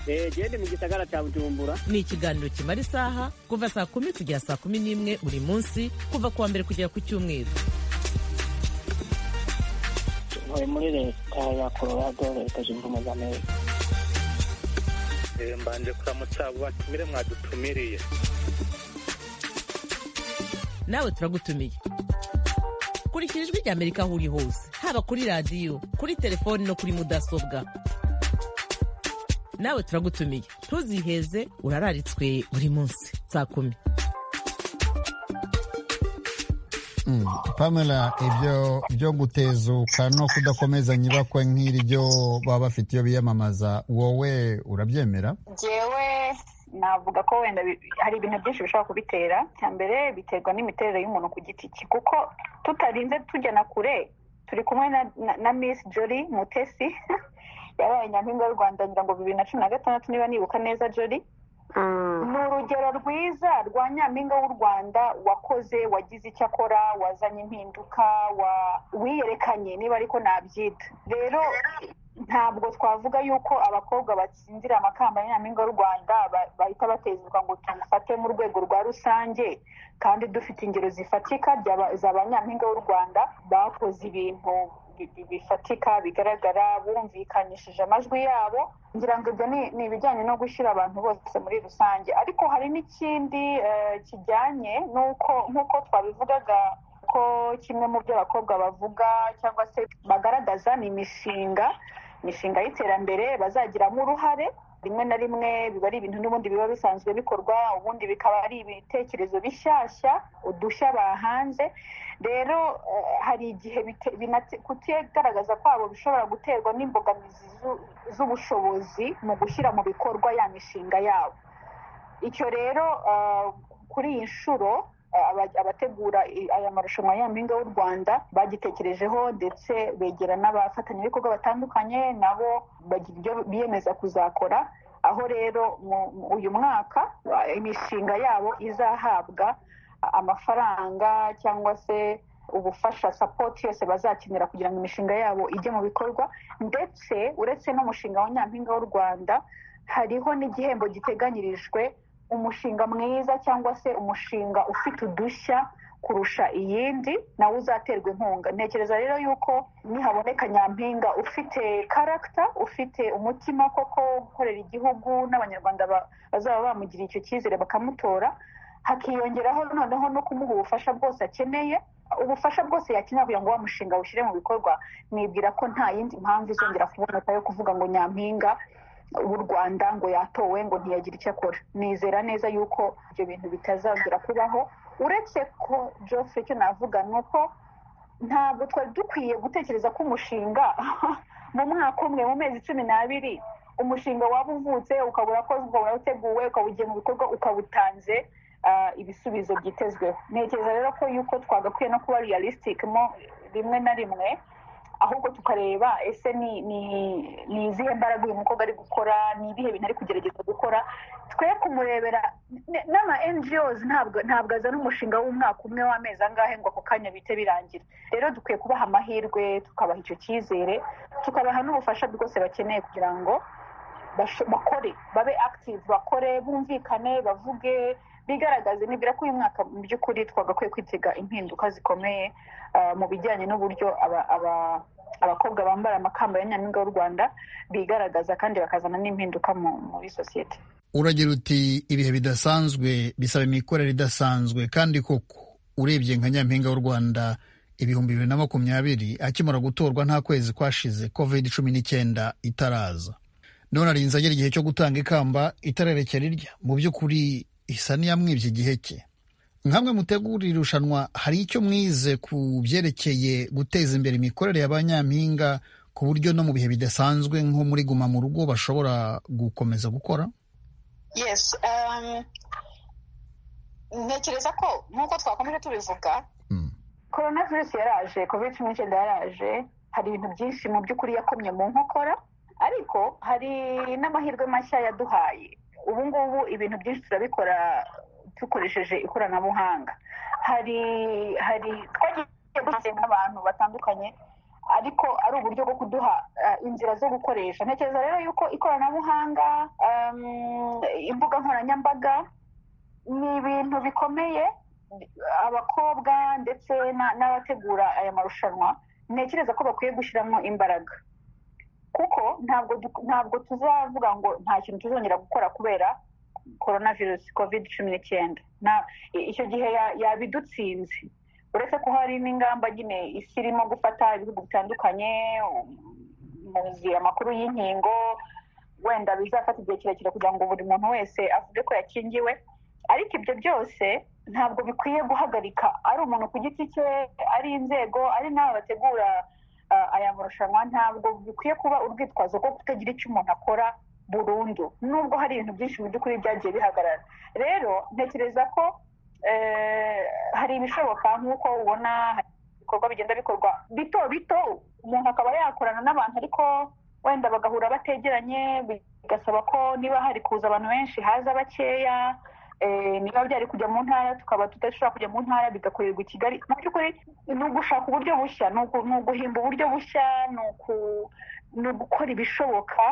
[SPEAKER 5] Eh, gende mu gisagara cha Bujumbura
[SPEAKER 2] ni ikiganiro kimara isaha kuva saa kumi kugera saa kumi n'imwe buri munsi kuva ku wa mbere kugera ku cyumweru
[SPEAKER 6] ntuye muri leta ya colorado leta zunze ubumwe za amerika
[SPEAKER 3] mbanje kuramutsa abo batumire mwadutumiriye
[SPEAKER 2] nawe turagutumiye kurikira ijwi rya amerika aho uri hose haba kuri radiyo kuri telefoni no kuri mudasobwa nawe turagutumiye ntuziheze urararitswe buri munsi saa kumi
[SPEAKER 1] Mm. pamela ibyo byo gutezuka no kudakomezanya ibakwe nk'iryo baba bafite iyo biyamamaza wowe urabyemera
[SPEAKER 8] ngewe navuga ko wenda bi- hari ibintu byinshi bishobora kubitera cya mbere biterwa n'imiterere y'umuntu ku giti cye kuko tutarinze tujya na kure turi kumwe na, na, na miss jolly mutesi yabaye nyampinga y'u rwanda ngira ngo bibiri na cumi na gatandatu niba nibuka neza jolly
[SPEAKER 7] Mm.
[SPEAKER 8] ni urugero rwiza rwa nyampinga w'u rwanda wakoze wagize icyo akora wazanye impinduka wa- wiyerekanye niba ariko nabyita rero ntabwo twavuga yuko abakobwa batsinzira amakamba ya nyampinga w'u rwanda ba- bahita batezerwa ngo tumufate mu rwego rwa rusange kandi dufite ingero zifatika by'aba- za ba nyampinga w'u rwanda bakoze ibintu bi- bi- bifatika bigaragara bumvikanishije amajwi yabo ngira ngo ibyo ni ni ibijyanye no gushyira abantu bose muri rusange ariko hari n'ikindi eh, kijyanye n'uko nk'uko twabivugaga ko kimwe mu byo abakobwa bavuga cyangwa se bagaragaza ni imishinga imishinga y'iterambere bazagiramo uruhare rimwe na rimwe biba ari ibintu n'ubundi biba bisanzwe bikorwa ubundi bikaba ari ibitekerezo bishyashya udushya bahanze rero eh, hari igihe bite- binate- kutigaragaza kwabo bishobora guterwa n'imbogamizi zu- z'ubushobozi mu gushyira mu bikorwa ya mishinga yabo icyo rero eh, kuri iyi nshuro eh, aba- abategura i- aya marushanwa ya mpinga w'u rwanda bagitekerejeho ndetse begera n'abafatanyabikorwa batandukanye nabo bagira ibyo biyemeza kuzakora aho rero mu- mu- uyu mwaka eh, imishinga yabo izahabwa amafaranga cyangwa se ubufasha sapoti yose bazakenera kugira ngo imishinga yabo ijye mu bikorwa ndetse uretse n'umushinga wa nyampinga w'u rwanda hariho n'igihembo giteganyirijwe umushinga mwiza cyangwa se umushinga ufite udushya kurusha iyindi nawe uzaterwa inkunga ntekereza rero yuko nihaboneka nyampinga ufite karagita ufite umutima koko wo gukorera igihugu n'abanyarwanda ba- bazaba bamugiriye icyo cyizere bakamutora hakiyongeraho noneho no kumuha ubufasha bwose akeneye ubufasha bwose yakenera kugira ngo wa mushinga awushyire mu bikorwa nibwira ko nta yindi mpamvu izongera kuboneka yo kuvuga ngo nyampinga w'u rwanda ngo yatowe ngo ntiyagira icyo akora nizera neza yuko ibyo bintu bitazongera kubaho uretse ko jose icyo navuga ni uko ntabwo twari dukwiye gutekereza ko umushinga mu mwaka umwe mu mezi cumi n'abiri umushinga waba uvutse ukaba urakozwe ukaba urateguwe ukaba ugiye mu bikorwa ukaba utanze ah, ibisubizo byitezweho ntekereza rero ko yuko twagakwiye no kuba realistic mo rimwe na rimwe ahubwo tukareba ese ni ni ni izihe mbaraga uyu mukobwa ari gukora ni ibihe bintu ari kugerageza gukora twe kumurebera n- n'ama ngos ntabwo ntabwo azana umushinga w'umwaka umwe w'amezi angahe ngo ako kanya bite birangira rero dukwiye kubaha amahirwe tukabaha icyo cyizere tukabaha n'ubufasha bwose bakeneye kugira ngo basho- bakore babe active bakore bumvikane bavuge bigaragaze nibwira ko uyu mwaka mu by'ukuri twagakwiye kwitega impinduka zikomeye ah, mu bijyanye n'uburyo aba- aba- abakobwa bambara amakamba ya nyampinga w'u rwanda bigaragaza kandi bakazana n'impinduka mu- muri sosiyete
[SPEAKER 1] uragira uti ibihe bidasanzwe bisaba imikorere idasanzwe kandi koko urebye nka nyampinga w'u rwanda ibihumbi bibiri na makumyabiri akimara gutorwa nta kwezi kwashize covid cumi n'icyenda itaraza none arinze agera igihe cyo gutanga ikamba itarerekera irya mu by'ukuri isa n'iyamwibye igihe cye nkamwe mutegura iri rushanwa hari icyo mwize ku byerekeye guteza imbere imikorere ya ba nyampinga ku buryo no mu bihe bidasanzwe nko muri guma mu rugo bashobora gukomeza gukora
[SPEAKER 8] yes um, ntekereza ko nk'uko twakomeje tubivuga
[SPEAKER 1] Mm.
[SPEAKER 8] korona virusi yaraje covid cumi n'icyenda yaraje hari ibintu byinshi mu by'ukuri yakomye mu nkokora ariko hari n'amahirwe mashya yaduhaye ubu ngubu ibintu byinshi turabikora dukoresheje ikoranabuhanga hari hari twagiye dusenga n'abantu batandukanye ariko ari uburyo bwo kuduha eh, inzira zo gukoresha ntekereza rero yuko ikoranabuhanga um, imbuga nkoranyambaga ni ibintu bikomeye abakobwa ndetse na- n'abategura aya marushanwa ntekereza ko bakwiye gushyiramo imbaraga kuko ntabwo du- ntabwo tuzavuga ngo nta kintu tuzongera gukora kubera korona virusi covid cumi n'icyenda icyo gihe yabidutsinze uretse ko hari n'ingamba nyine isi irimo gufata ibihugu bitandukanye muzi amakuru y'inkingo wenda bizafata igihe kirekire kugira ngo buri muntu wese avuge ko yakingiwe ariko ibyo byose ntabwo bikwiye guhagarika ari umuntu ku giti cye ari inzego ari n'aba bategura aya marushanwa ntabwo bikwiye kuba urwitwazo rwo kutagira icyo umuntu akora burundu nubwo hari ibintu byinshi mu by'ukuri byagiye bihagarara rero ntekereza ko hari ibishoboka nk'uko ubona ibikorwa bigenda bikorwa bito bito umuntu akaba yakorana n'abantu ariko wenda bagahura bategeranye bigasaba ko niba hari kuza abantu benshi haza bakeya niba byari kujya mu ntara tukaba tudashobora kujya mu ntara bigakorerwa i kigali mu by'ukuri ni ugushaka uburyo bushya ni uguhimba uburyo bushya ni ugukora ibishoboka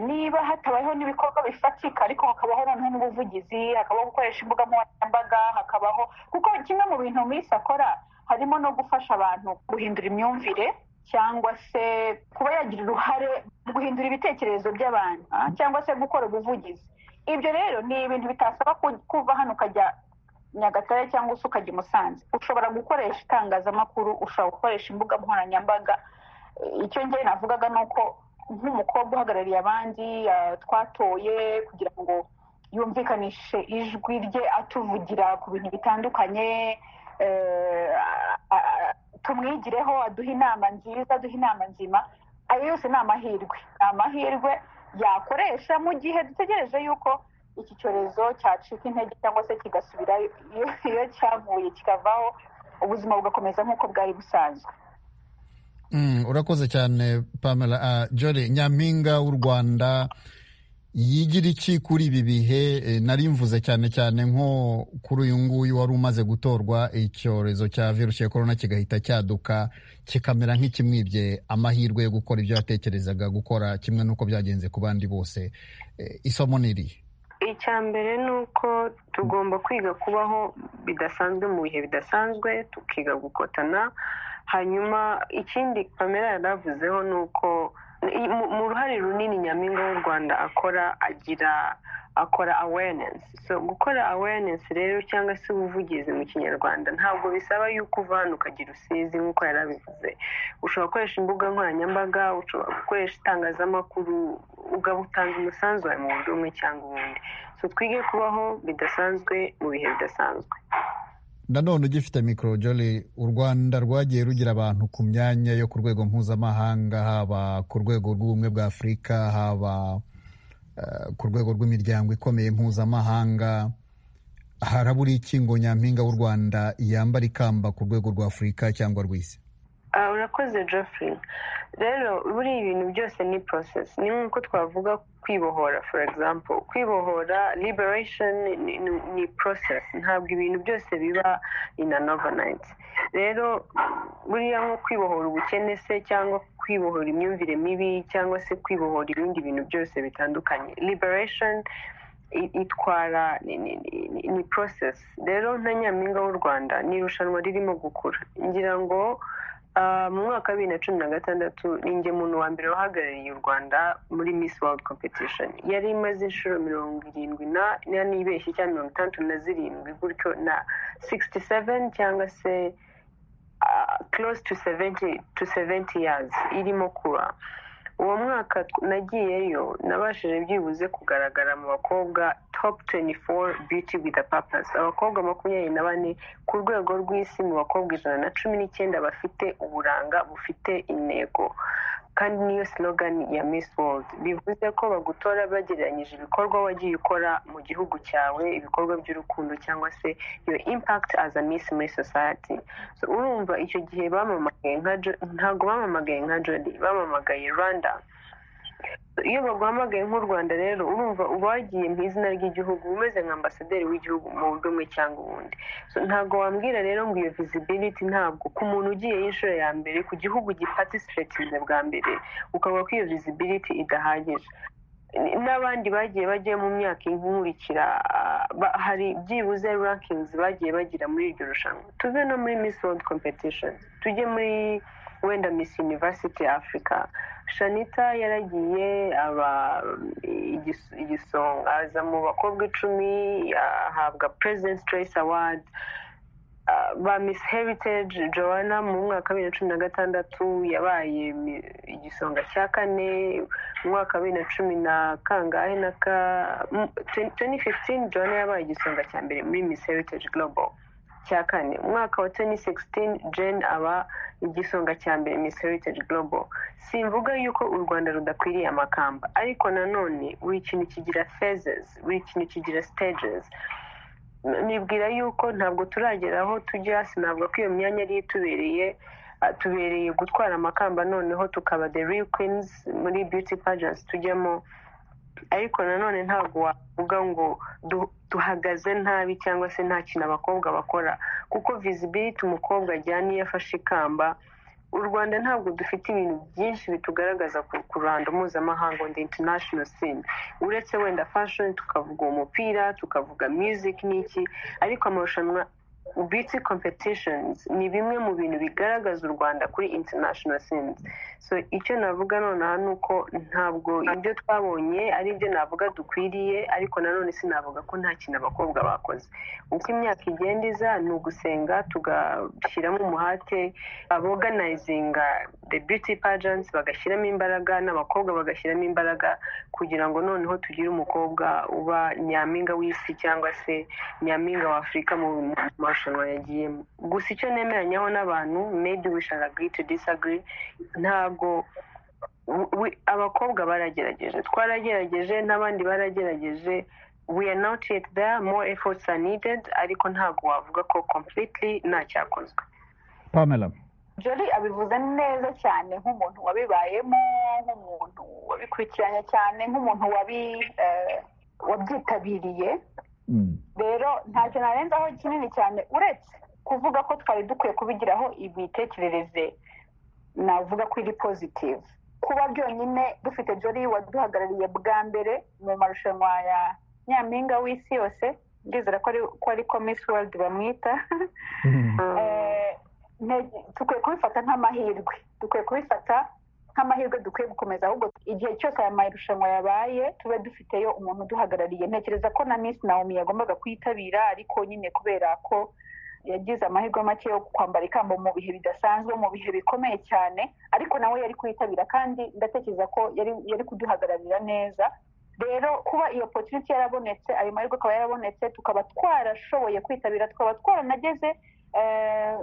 [SPEAKER 8] niba hatabayeho n'ibikorwa bifatika ariko hakabaho noneho n'ubuvugizi hakabaho gukoresha imbuga nkoranyambaga hakabaho kuko kimwe mu bintu misi akora harimo no gufasha abantu guhindura imyumvire cyangwa se kuba yagira uruhare mu guhindura ibitekerezo by'abantu cyangwa se gukora ubuvugizi ibyo rero ni ibintu bitasaba kuva hano ukajya nyagatare cyangwa se ukajya i musanze ushobora gukoresha itangazamakuru ushobora gukoresha imbuga nkoranyambaga icyo ngewe navugaga ni uko nk'umukobwa uhagarariye abandi twatoye kugira ngo yumvikanishe ijwi rye atuvugira ku bintu bitandukanye tumwigireho aduhe inama nziza aduhe inama nzima ayo yose ni amahirwe ni amahirwe yakoresha mu gihe dutegereje yuko iki cyorezo cyacika intege cyangwa se kigasubira iyo cyavuye kikavaho ubuzima bugakomeza nk'uko bwari busanzwe
[SPEAKER 1] urakoze cyane pamela jore nyampinga w'u rwanda yigira iki kuri ibi bihe nari mvuze cyane cyane nko kuri uyu nguyu wari umaze gutorwa icyorezo cya virusi ya korona kigahita cyaduka kikamera nk'ikimwibye amahirwe yo gukora ibyo yatekerezaga gukora kimwe n'uko byagenze ku bandi bose isomo ni irihe
[SPEAKER 7] icya mbere ni uko tugomba kwiga kubaho bidasanzwe mu bihe bidasanzwe tukiga gukotana hanyuma ikindi kamera yaravuzeho ni uko mu ruhare runini nyampinga w'u rwanda akora agira akora awareness so gukora awareness rero cyangwa se ubuvugizi mu kinyarwanda ntabwo bisaba yuko uva hano ukagira usizi nk'uko yarabivuze ushobora gukoresha imbuga nkoranyambaga ushobora gukoresha itangazamakuru ugaba utanga umusanzu wawe mu buryo bumwe cyangwa ubundi so twige kubaho bidasanzwe mu bihe bidasanzwe
[SPEAKER 1] nanone ugifite mikoro jori u rwanda rwagiye rugira abantu ku myanya yo ku rwego mpuzamahanga haba ku rwego rw'ubumwe bwa afurika haba ku rwego rw'imiryango ikomeye mpuzamahanga harabura ikingo nyampinga w'u rwanda yambara ikamba ku rwego rwa afurika cyangwa rw'isi
[SPEAKER 7] urakoze Geoffrey rero buri ibintu byose ni process ni nk'uko twavuga kwibohora for example kwibohora liberation ni process ntabwo ibintu byose biba in an overnight rero buriya nko kwibohora ubukene se cyangwa kwibohora imyumvire mibi cyangwa se kwibohora ibindi bintu byose bitandukanye liberation itwara ni process rero na nyampinga w'u rwanda ni irushanwa ririmo gukura ngira ngo mu mwaka wa bibiri na cumi na gatandatu ni inge muntu wa mbere wahagarariye u rwanda muri miss world competition yari imaze inshuro mirongo irindwi na n'ibeshyi cyangwa mirongo itandatu na zirindwi gutyo na sixty seven cyangwa se close to seventy to seventy years irimo kuba uwo mwaka nagiyeyo nabashije byibuze kugaragara mu bakobwa top 24 beauty with a purpose abakobwa makumyabiri na bane ku rwego rw'isi mu bakobwa ijana na cumi n'icyenda bafite uburanga bufite intego kandi niyo slogan ya miss world bivuze ko bagutora bagereranyije ibikorwa wagiye ukora mu gihugu cyawe ibikorwa by'urukundo cyangwa se your impact as a miss muri society so, urumva icyo gihe bamamagaye nka ntabwo bamamagaye nka jodi bamamagaye rwanda iyo baguhamagaye nk'u rwanda rero urumva ubagiye mu izina ry'igihugu umeze nka ambasaderi w'igihugu mu buryo bumwe cyangwa ubundi ntabwo wambwira rero ngo iyo visibility ntabwo ku muntu ugiye y'inshuro ya mbere ku gihugu gipatisipatiza bwa mbere ukavuga ko iyo visibility idahagije n'abandi bagiye bagiye mu myaka inkurikira hari byibuze rankings bagiye bagira muri iryo rushanwa tuve no muri miss world competition tujye muri wenda miss university africa shanita yaragiye aba igis- igisonga aza mu bakobwa icumi ahabwa president's choice award Ah, ba miss heritage joanna mu mwaka wa bibiri na cumi na gatandatu yabaye mi- igisonga cya kane mu mwaka wa bibiri na cumi na kangahe na ka mu- 2015 joanna yabaye igisonga cya mbere muri miss heritage global cya kane umwaka wa 2016 jane aba igisonga cya mbere miss heritage global simvuga yuko u rwanda rudakwiriye amakamba ariko nanone buri kintu kigira phases buri kintu kigira stages nibwira yuko ntabwo turagera aho tujya sinavuga ko iyo myanya ari itubereye ah, tubereye gutwara amakamba noneho tukaba the real queens muri beauty pageants tujyamo ariko nanone ntabwo wavuga ngo du- duhagaze nabi cyangwa se nta kintu abakobwa bakora kuko visibility umukobwa ajyana iyo afashe ikamba u rwanda ntabwo dufite ibintu byinshi bitugaragaza ku ku ruhando mpuzamahanga on the international scene uretse wenda fashion tukavuga umupira tukavuga music n'iki ariko amarushanwa beauty competitions ni bimwe mu bintu bigaragaza u rwanda kuri international scenes so icyo navuga nonaha ni uko ntabwo ibyo twabonye ari ibyo navuga dukwiriye ariko nanone sinavuga ko nta kintu abakobwa bakoze uko imyaka igenda iza ni ugusenga tugashyiramo umuhate aboganizinga the beauty pageants bagashyiramo imbaraga n'abakobwa bagashyiramo imbaraga kugira ngo noneho tugire umukobwa uba nyampinga w'isi cyangwa se nyampinga w'afurika mu mu marushanwa yagiyemo gusa icyo nemeranyaho n'abantu maybe we shall agree to disagree ntabwo we- we- abakobwa baragerageje twaragerageje n'abandi baragerageje we are not yet there more efforts are needed ariko ntabwo wavuga ko completely ntacyakozwe
[SPEAKER 1] pamela
[SPEAKER 8] jolly abivuze neza cyane nk'umuntu wabibayemo nk'umuntu wabikurikiranye cyane nk'umuntu wabi eh, wabyitabiriye
[SPEAKER 1] Mm.
[SPEAKER 8] rero ntacyo narenzaho kinini cyane uretse kuvuga ko twari dukwiye kubigiraho imitekerereze navuga ko iri positive kuba byonyine dufite jolly waduhagarariye bwa mbere mu marushanwa ya nyampinga w'isi yose ndizera ko ari ko ari ko miss world bamwita Eh, nte- dukwiye kubifata nk'amahirwe dukwiye kubifata nk'amahirwe dukwiye gukomeza ahubwo igihe cyose aya marushanwa yabaye tube dufiteyo umuntu uduhagarariye ntekereza ko na miss naomi yagombaga kuyitabira ariko nyine kubera ko yagize amahirwe make yo kwambara ikamba mu bihe bidasanzwe mu bihe bikomeye cyane ariko nawe yari kuyitabira kandi ndatekereza ko yari yari kuduhagararira neza rero kuba iyo opportunity yarabonetse ayo mahirwe akaba yarabonetse tukaba twarashoboye kwitabira tukaba twaranageze eh,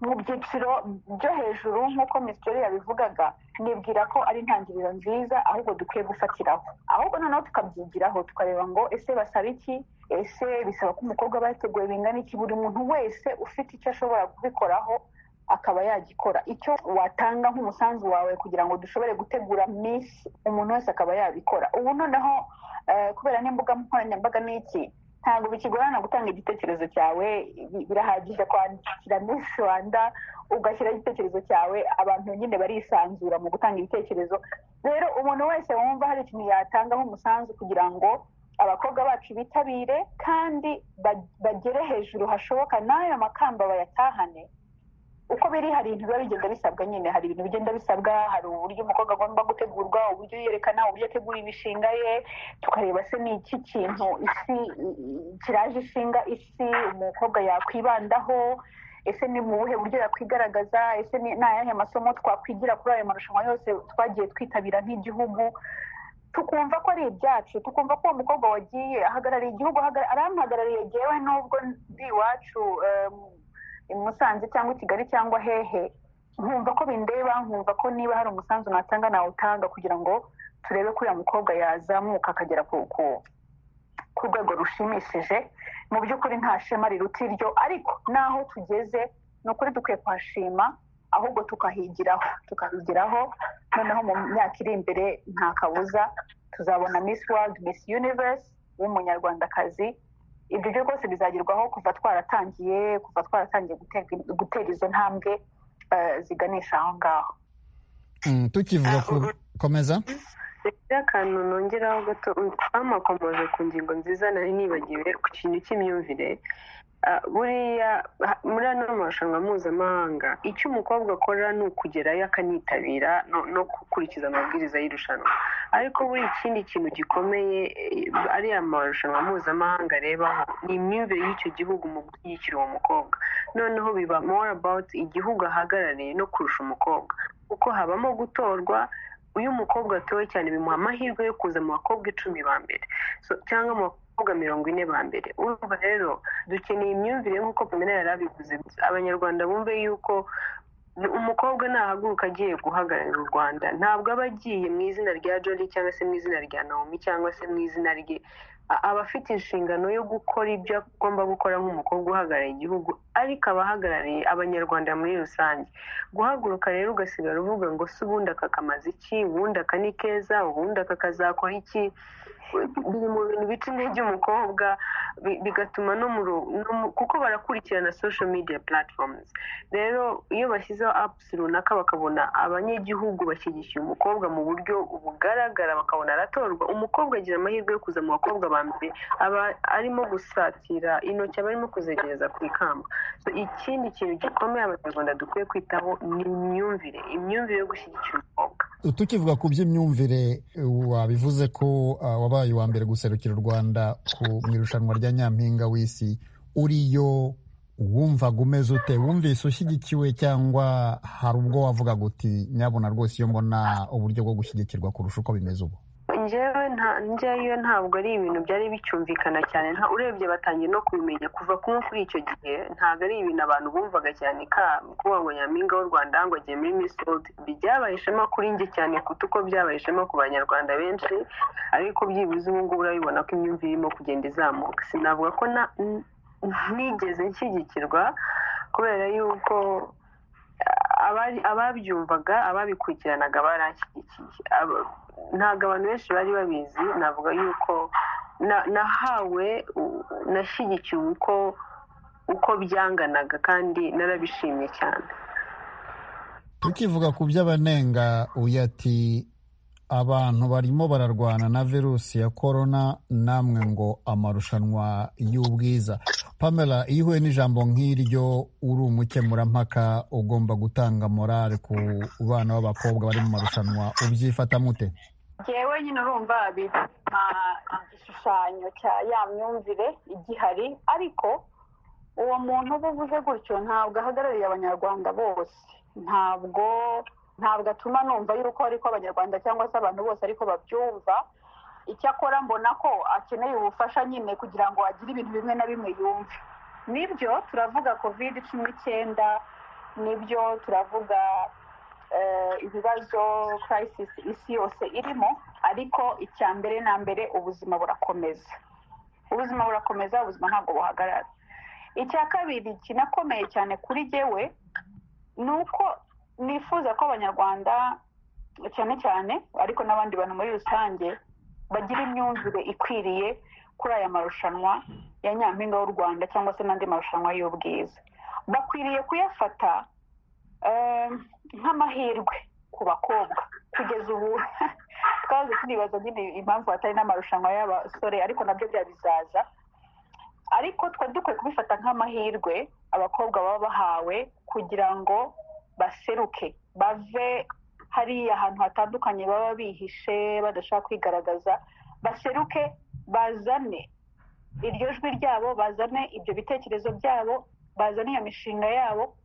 [SPEAKER 8] mu byiciro byo hejuru nk'uko misiteri yabivugaga nibwira ko ari intangiriro nziza ahubwo dukwiye gufatiraho ahubwo noneho tukabyigiraho tukareba ngo ese basaba iki ese bisaba ko umukobwa aba yateguye bingana iki buri muntu wese ufite icyo ashobora kubikoraho akaba yagikora icyo watanga nk'umusanzu wawe kugira ngo dushobore gutegura misi umuntu wese akaba yabikora ubu noneho eh, kubera n'imbuga nkoranyambaga n'iki ntabwo bikigorana gutanga igitekerezo cyawe bi- birahagije kwandikira miss rwanda ugashyiraho igitekerezo cyawe abantu nyine barisanzura mu gutanga ibitekerezo rero umuntu wese wumva hari ikintu yatanga nk'umusanzu kugira ngo abakobwa bacu bitabire kandi ba- bagere hejuru hashoboka n'ayo makamba bayatahane uko biri hari ibintu biba bigenda bisabwa nyine hari ibintu bigenda bisabwa hari uburyo umukobwa agomba gutegurwa uburyo yerekana uburyo ategura imishinga ye tukareba se ni iki kintu isi i- i- kiraje ishinga isi umukobwa yakwibandaho ese ni mu buhe buryo yakwigaragaza ese ni ni ayahe masomo twakwigira kuri ayo marushanwa yose twagiye twitabira nk'igihugu tukumva ko ari ibyacu tukumva ko uwo mukobwa wagiye ahagarariye igihugu ahagara- aramuhagarariye yewe n'ubwo ndi iwacu em, i musanze cyangwa i kigali cyangwa hehe nkumva ko bindeba nkumva ko niba hari umusanzu natanga nawutanga kugira ngo turebe ko uriya mukobwa yazamuka akagera ku ku- ku rwego rushimishije mu by'ukuri nta shema riruta iryo ariko n'aho tugeze ni ukuri dukwiye kuhashima ahubwo tukahigiraho tukahigiraho noneho mu myaka iri imbere nta kabuza tuzabona miss world miss universe w'umunyarwandakazi ibyo byo rwose bizagerwaho kuva twaratangiye kuva twaratangiye gutega- gutera izo ntambwe eh, ziganisha aho ngaho
[SPEAKER 1] Mm, tukivuga ku komeza
[SPEAKER 7] rero akantu nongeraho gato twamakomoje ku ngingo nziza nari nibagiwe ku kintu cy'imyumvire Ah, buriya ha- muri ano marushanwa mpuzamahanga icyo umukobwa akora ni ukugerayo akanitabira no- no gukurikiza amabwiriza y'irushanwa ariko buri ikindi kintu gikomeye eh, ariya marushanwa mpuzamahanga arebaho ni imyumvire y'icyo gihugu mu gushyigikira uwo mukobwa noneho biba more about igihugu ahagarariye no kurusha umukobwa kuko habamo gutorwa uyu mukobwa atowe cyane bimuha amahirwe yo kuza mu bakobwa icumi ba mbere So, cyangwa mu bakobwa mirongo ine ba mbere urumva rero dukeneye imyumvire nk'uko pamela yari abivuze abanyarwanda bumve yuko umukobwa nahaguruka agiye guhagararira u rwanda ntabwo aba agiye mu izina rya jori cyangwa se mu izina rya naomi cyangwa se mu izina rye A- aba afite inshingano yo gukora ibyo agomba gukora nk'umukobwa uhagarariye igihugu ariko aba ahagarariye abanyarwanda muri rusange guhaguruka rero ugasigara uvuga ngo se ubundi aka kamaze iki ubundi aka ni keza ubundi aka kazakora iki biri mu bintu bica intege umukobwa bi- bigatuma no mu ru- no mu- kuko barakurikirana social media platforms rero iyo bashyizeho apps runaka bakabona abanyagihugu bashyigikiye umukobwa mu buryo bugaragara bakabona aratorwa umukobwa agira amahirwe yo kuza mu bakobwa ba mbere aba arimo gusatira intoki aba arimo kuzegereza ku ikamba So, ikindi kintu gikomeye abanyarwanda dukwiye kwitaho ni imyumvire imyumvire yo gushyigikira umukobwa
[SPEAKER 1] tukivuga ku by'imyumvire eh, wabivuze ko ah, wabaye uwa mbere guserukira u rwanda ku- mu irushanwa rya nyampinga w'isi uriyo wumvaga umeze ute wumvise ushyigikiwe cyangwa hari ubwo wavugaga uti nyabuna rwose iyo mbona uburyo bwo gushyigikirwa kurusha uko bimeze ubu
[SPEAKER 7] njyewe nta njyewe ntabwo ari ibintu byari bicyumvikana cyane nta urebye batangiye no kubimenya kuva kumwe kuri icyo gihe ntabwo ari ibintu abantu bumvaga cyane ka kuba ngo nyampinga w'u rwanda ngo agiye muri miss world byabaye ishema kuri njye cyane kuko uko byabaye ishema ku banyarwanda benshi ariko byibuze ubu ngubu urabibona ko imyumvire irimo kugenda izamuka sinavuga ko na- n- nigeze nshyigikirwa kubera yuko abari- ababyumvaga ababikurikiranaga baranshyigikiye Aba- ntabwo abantu benshi bari babizi navuga yuko na- nahawe u- nashyigikiwe uko uko byanganaga kandi narabishimye cyane
[SPEAKER 1] tukivuga ku by'abanenga uyu ati abantu barimo bararwana na virusi ya korona namwe ngo amarushanwa y'ubwiza pamela iyo uhuye n'ijambo nk'iryo uri umukemurampaka ugomba gutanga morale ku bana b'abakobwa bari mu marushanwa ubyifata mute
[SPEAKER 8] yewe nyine urumva bituma igishushanyo cya ya myumvire igihari ariko uwo muntu uba uvuze gutyo ntabwo ahagarariye abanyarwanda bose ntabwo ntabwo atuma numva yuko ariko abanyarwanda cyangwa se abantu bose ariko babyumva icyakora mbona ko akeneye ubufasha nyine kugira ngo agire ibintu bimwe na bimwe yumve nibyo turavuga kovide cumi n'icyenda nibyo turavuga eh, ibibazo crisis isi yose irimo ariko icya mbere na mbere ubuzima burakomeza ubuzima burakomeza ubuzima ntabwo buhagarara icya kabiri kinakomeye cyane kuri jyewe ni uko nifuza ko abanyarwanda cyane cyane ariko n'abandi bantu muri rusange bagira imyumvire ikwiriye kuri aya marushanwa ya nyampinga w'u rwanda cyangwa se n'andi marushanwa y'ubwiza bakwiriye kuyafata eh, nk'amahirwe ku bakobwa kugeza ubu twahoze tunibaza nyine impamvu hatari n'amarushanwa y'abasore ariko nabyo byabizaza ariko twari dukwiye kubifata nk'amahirwe abakobwa baba bahawe kugira ngo baseruke bave hariya ahantu hatandukanye baba bihishe badashaka kwigaragaza baseruke bazane iryo jwi ryabo bazane ibyo bitekerezo byabo bazane iyo mishinga yabo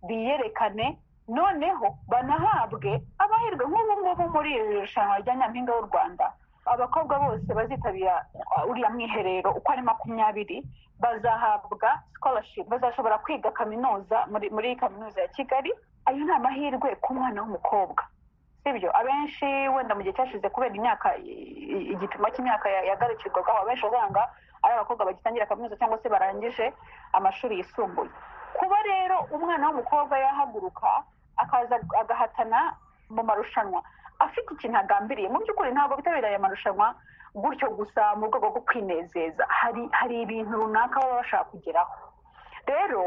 [SPEAKER 8] biyerekane noneho banahabwe amahirwe nk'ubu ngubu muri iri rushanwa rya nyampinga w'u rwanda abakobwa bose bazitabira uh, uriya mwiherero uko ari makumyabiri bazahabwa scholarship bazashobora kwiga kaminuza muri muri kaminuza ya kigali ayo ni amahirwe ku mwana w'umukobwa sibyo abenshi wenda mu gihe cyashize kubera imyaka i- i- igipimo cy'imyaka ya- yagarukirwagaho abenshi usanga ari abakobwa bagitangira kaminuza cyangwa se barangije amashuri yisumbuye kuba rero umwana w'umukobwa yahaguruka akaza agahatana mu marushanwa afite ikintu agambiriye mu by'ukuri ntabwo bitabiriye aya marushanwa gutyo gusa mu rwego rwo kwinezeza hari hari ibintu runaka baba bashaka kugeraho rero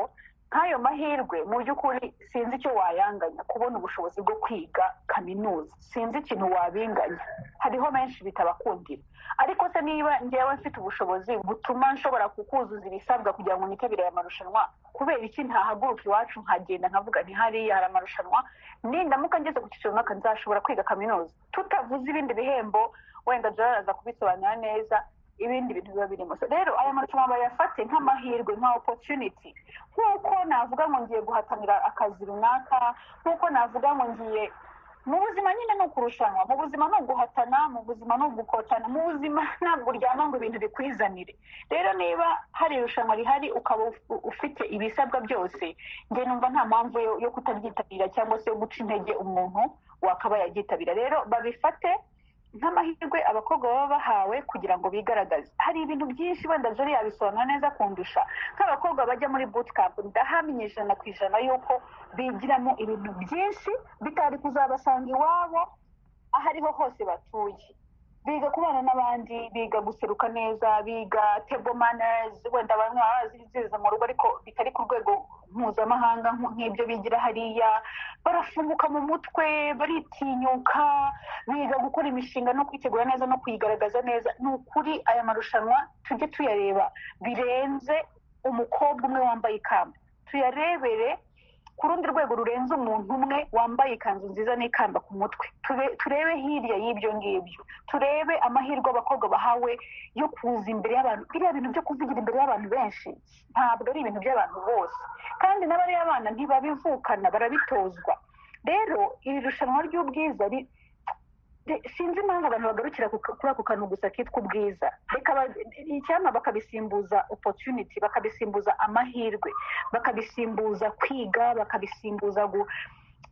[SPEAKER 8] nk'ayo mahirwe mu by'ukuri sinzi icyo wayanganya kubona ubushobozi bwo kwiga kaminuza sinzi ikintu wabinganya hariho benshi bitabakundira ariko se niba njyewe mfite ubushobozi butuma nshobora kukuzuza ibisabwa kugira ngo nitabire aya marushanwa kubera iki ntahaguruka iwacu nkagenda nkavuga ntihariya hari amarushanwa nindamuka ngeze ku cyiciro runaka nzashobora kwiga kaminuza tutavuze ibindi bihembo wenda byaraza kubisobanura neza ibindi bintu biba birimo So, rero aya marushanwa bayafate nk'amahirwe nka opportunity nk'uko navuga ngo ngiye guhatanira akazi runaka nk'uko navuga ngo ngiye mu buzima nyine ni ukurushanwa mu buzima ni uguhatana mu buzima ni ugukotana mu buzima ntabwo uryama ngo ibintu bikwizanire rero niba hari irushanwa rihari ukaba uf- ufite ibisabwa byose njye numva nta mpamvu yo- yo kutaryitabira cyangwa se yo guca intege umuntu wakaba yaryitabira rero babifate nk'amahirwe abakobwa baba bahawe kugira ngo bigaragaze hari ibintu byinshi wenda jori yabisobanura neza kundusha nk'abakobwa bajya muri bootcamp ndahamya ijana ku ijana yuko bigiramo ibintu byinshi bitari kuzabasanga iwabo aho ariho hose batuye biga kubana n'abandi biga guseruka neza biga table manners wenda bamwe baba bazizeza mu rugo ariko bitari ku rwego mpuzamahanga nk- nk'ibyo bigira hariya barafunguka mu mutwe baritinyuka biga gukora imishinga no kwitegura neza no kuyigaragaza neza ni ukuri aya marushanwa tujye tuyareba birenze umukobwa umwe wambaye ikamba tuyarebere ku rundi rwego rurenze umuntu umwe wambaye ikanzu nziza n'ikamba ku mutwe Tube- turebe hirya y'ibyo ngibyo turebe amahirwe abakobwa bahawe yo kuza imbere y'abantu biriya bintu byo kuvugira imbere y'abantu benshi ntabwo ari ibintu by'abantu bose kandi n'abariya bana ntibabivukana barabitozwa rero iri rushanwa ry'ubwiza ri- de- sinzi impamvu abantu bagarukira ku ka- kuri ako kantu gusa kitwa ubwiza Reka ba- icyampa bakabisimbuza opportunity bakabisimbuza amahirwe bakabisimbuza kwiga bakabisimbuza gu,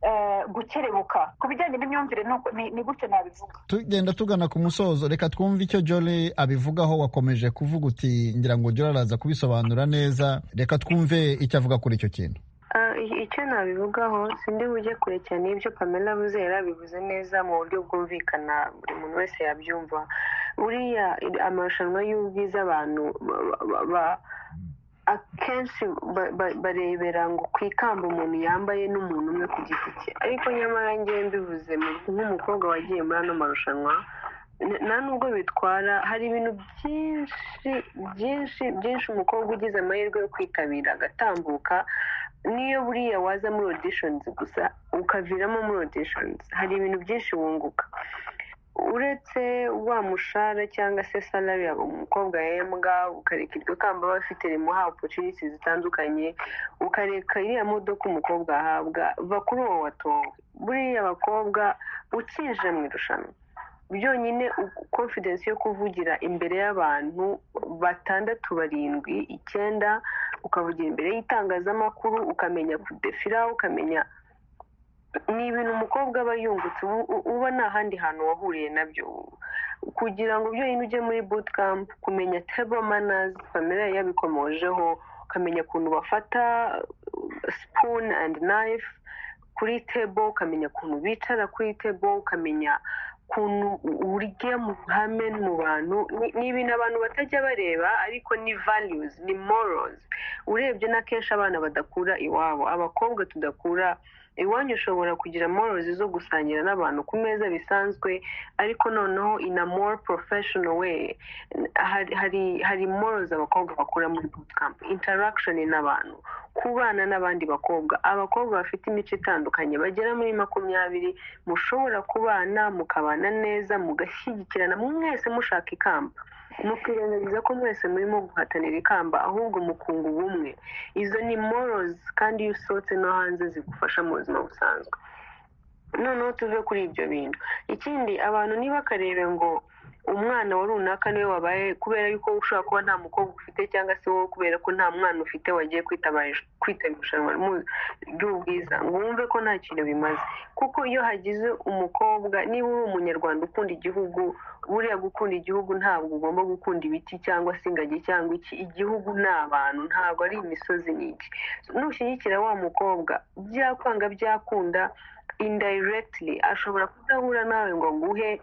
[SPEAKER 8] eh, gukerebuka ku bijyanye n'imyumvire ni uko- ni- ni gutyo nabivuga
[SPEAKER 1] tugenda tugana ku musozo reka twumve icyo jole abivugaho wakomeje kuvuga uti ngira ngo jole araza kubisobanura neza reka twumve icyo avuga kuri icyo kintu
[SPEAKER 7] Ah, i- icyo nabivugaho sindi bujye kure cyane y'ibyo pamela avuze yari abivuze neza mu buryo bwumvikana buri muntu wese yabyumva buriya iri- amarushanwa y'ubwiza abantu ba- ba- ba- akenshi ba- ba- barebera ngo ku ikamba umuntu yambaye n'umuntu umwe ku giti cye ariko nyamara ngewe mbivuze mu- nk'umukobwa wagiye muri ano marushanwa n- nta nubwo bitwara hari ibintu byinshi byinshi byinshi umukobwa ugize amahirwe yo kwitabira agatambuka niyo buriya waza muri auditions gusa ukaviramo muri auditions hari ibintu byinshi wunguka uretse wa mushahara cyangwa se salari ya umukobwa yahembwa ukareka iryo kamba aba afite rimuha opportunity zitandukanye ukareka iriya modoka umukobwa ahabwa va kuri uwo watonga buriya abakobwa ukije mu irushanwa byonyine u- confidence yo kuvugira imbere y'abantu batandatu barindwi icyenda ukavugira imbere y'itangazamakuru ukamenya kudefira ukamenya ni ibintu umukobwa aba yungutse ubu- u- uba nta handi hantu wahuriye nabyo kugira ngo byonyine ujye muri bootcamp kumenya table manners pamela yari yabikomojeho ukamenya ukuntu bafata uh, spoon and knife kuri table ukamenya ukuntu bicara kuri table ukamenya ukuntu urya mu ruhame mu bantu Ni- ni ibintu abantu batajya bareba ariko ni values ni morals urebye na kenshi abana badakura iwabo abakobwa tudakura iwanyu ushobora kugira morals zo gusangira n'abantu ku meza bisanzwe ariko noneho in a more professional way hari hari, hari morals abakobwa bakura muri bootcamp interaction n'abantu kubana n'abandi bakobwa abakobwa bafite imico itandukanye bagera muri makumyabiri mushobora kubana mukabana neza mugashyigikirana mwese mushaka ikamba mukirengagiza ko mwese murimo guhatanira ikamba ahubwo mukunga ubumwe izo ni morals kandi iyo usohotse no hanze zigufasha mu buzima busanzwe noneho tuve kuri ibyo bintu ikindi abantu ntibakarebe ngo umwana wa runaka niwe wabaye kubera yuko ushobora kuba nta mukobwa ufite cyangwa se wowe kubera ko nta mwana ufite wagiye kwitabarish- kwitabira irushanwa mu- ry'ubwiza ngo wumve ko nta kintu bimaze kuko iyo hagize umukobwa niba uri umunyarwanda ukunda igihugu buriya gukunda igihugu ntabwo ugomba gukunda ibiti cyangwa se ingagi cyangwa iki igihugu ni abantu ntabwo ari imisozi n'iki nushyigikira wa mukobwa byakwanga byakunda indirectly ashobora kudahura nawe ngo aguhe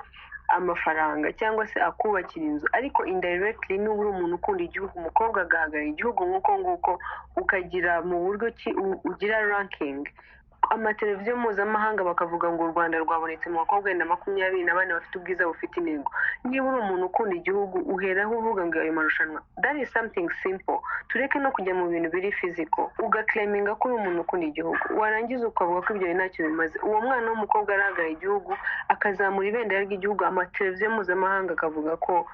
[SPEAKER 7] amafaranga cyangwa se akubakira inzu ariko indirectly niba uri umuntu ukunda igihugu umukobwa agahagarara igihugu nk'uko nguko ukagira mu buryo ki u- ugira ranking amateleviziyo mpuzamahanga bakavuga ngo u rwanda rwabonetse mu bakobwa wenda makumyabiri na bane bafite ubwiza bufite intego niba uri umuntu ukunda igihugu uheraho uvuga ngo ayo marushanwa that is something simple tureke no kujya mu bintu biri fiziko ugaklaminga ko uri umuntu ukunda igihugu warangiza ukavuga ko ibyo bintu ntacyo bimaze uwo mwana w'umukobwa arahagarara igihugu akazamura ibendera ry'igihugu amateleviziyo mpuzamahanga akavuga ko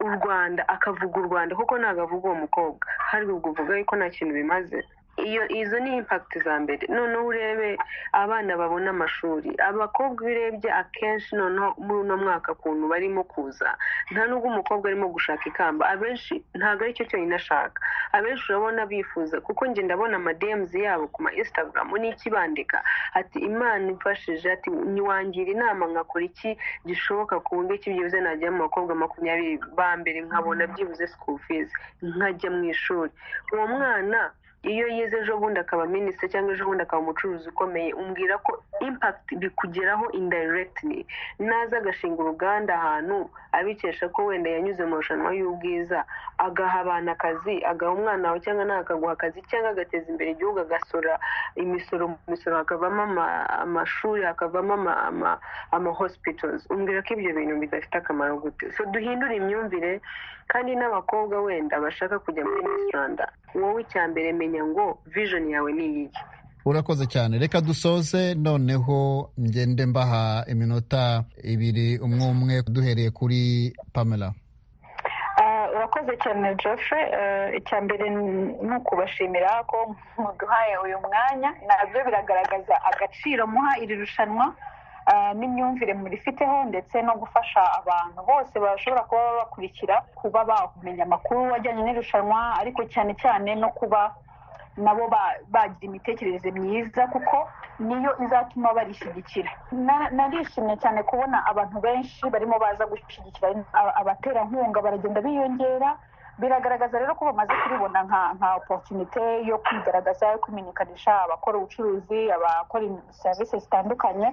[SPEAKER 7] u rwanda akavuga u rwanda kuko ntabwo avuga uwo mukobwa hari ubwo uvuga yuko nta kintu bimaze iyo izo ni impact za mbere noneho urebe abana babona amashuri abakobwa iyo urebye akenshi noneho muri uno mwaka kuntu barimo kuza nta n'ubwo umukobwa arimo gushaka ikamba abenshi ntabwo aricyo cyonyine ashaka abenshi urabona bifuza kuko njye ndabona amademzi yabo ku ma instagram ni iki bandika ati imana imfashije ati ntiwangira inama nkakora iki gishoboka ku buryo ki byibuze najya mu bakobwa makumyabiri ba mbere nkabona byibuze school fees nkajya mu ishuri uwo mwana iyo yize ejo bundi akaba minisita cyangwa ejo bundi akaba umucuruzi ukomeye umbwira ko impact bikugeraho indirectly naza agashinga uruganda ahantu abikesha ko wenda yanyuze mu marushanwa y'ubwiza agaha abantu akazi agaha umwana wawe cyangwa nawe akaguha akazi cyangwa agateza imbere igihugu agasora imisoro mu misoro hakavamo ama- amashuri hakavamo ama- ama- ama hospitals umbwira ko ibyo bintu bidafite akamaro gute so duhindure imyumvire kandi n'abakobwa wenda bashaka kujya muri Miss Rwanda wowe icya mbere menya ngo vision yawe ni iki
[SPEAKER 1] urakoze cyane reka dusoze noneho ngende mbaha iminota ibiri umwe umwe duhereye kuri pamela
[SPEAKER 8] Ah, urakoze cyane Geoffrey Ah, icya mbere ni ni ukubashimira ko muduhaye uyu mwanya nabyo biragaragaza agaciro muha iri rushanwa ah, n'imyumvire murifiteho ndetse no gufasha abantu bose bashobora kuba babakurikira kuba bamenya amakuru ajyanye n'irushanwa ariko cyane cyane no kuba nabo ba- bagira imitekerereze myiza kuko niyo izatuma barishyigikira Na- narishimye cyane kubona abantu benshi barimo baza gushyigikira aba- abaterankunga baragenda biyongera biragaragaza rero ko bamaze kuribona nka nka oporutunite yo kwigaragaza yo kumenyekanisha abakora ubucuruzi abakora serivisi zitandukanye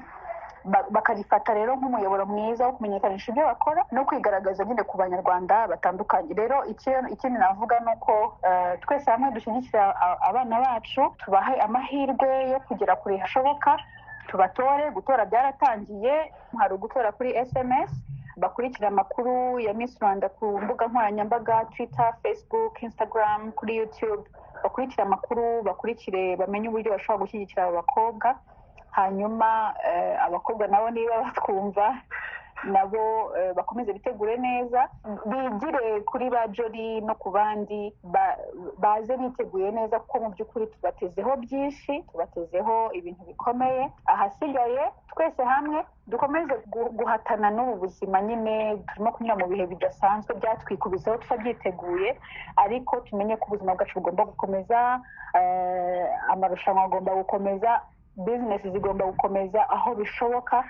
[SPEAKER 8] ba- bakarifata rero nk'umuyoboro mwiza wo kumenyekanisha ibyo bakora no kwigaragaza nyine ku banyarwanda batandukanye rero icyo- ikindi navuga ni uko eh, twese hamwe dushyigikira a- abana bacu tubahe amahirwe yo kugera kure hashoboka tubatore gutora byaratangiye hari ugutora kuri sms bakurikira amakuru ya miss rwanda ku mbuga nkoranyambaga twitter facebook instagram kuri youtube bakurikire amakuru bakurikire bamenye uburyo bashobora gushyigikira abo bakobwa hanyuma eh, abakobwa nabo niba batwumva nabo eh, bakomeze bitegure neza bigire kuri ba jori no ku bandi ba- baze biteguye neza kuko mu by'ukuri tubatezeho byinshi tubatezeho ibintu bikomeye ahasigaye twese hamwe dukomeze gu- guhatana n'ubu buzima nyine turimo kunyura mu bihe bidasanzwe byatwikubizaho tutabyiteguye ariko tumenye ko ubuzima bwacu bugomba gukomeza eh, amarushanwa agomba gukomeza bizinesi zigomba gukomeza aho bishoboka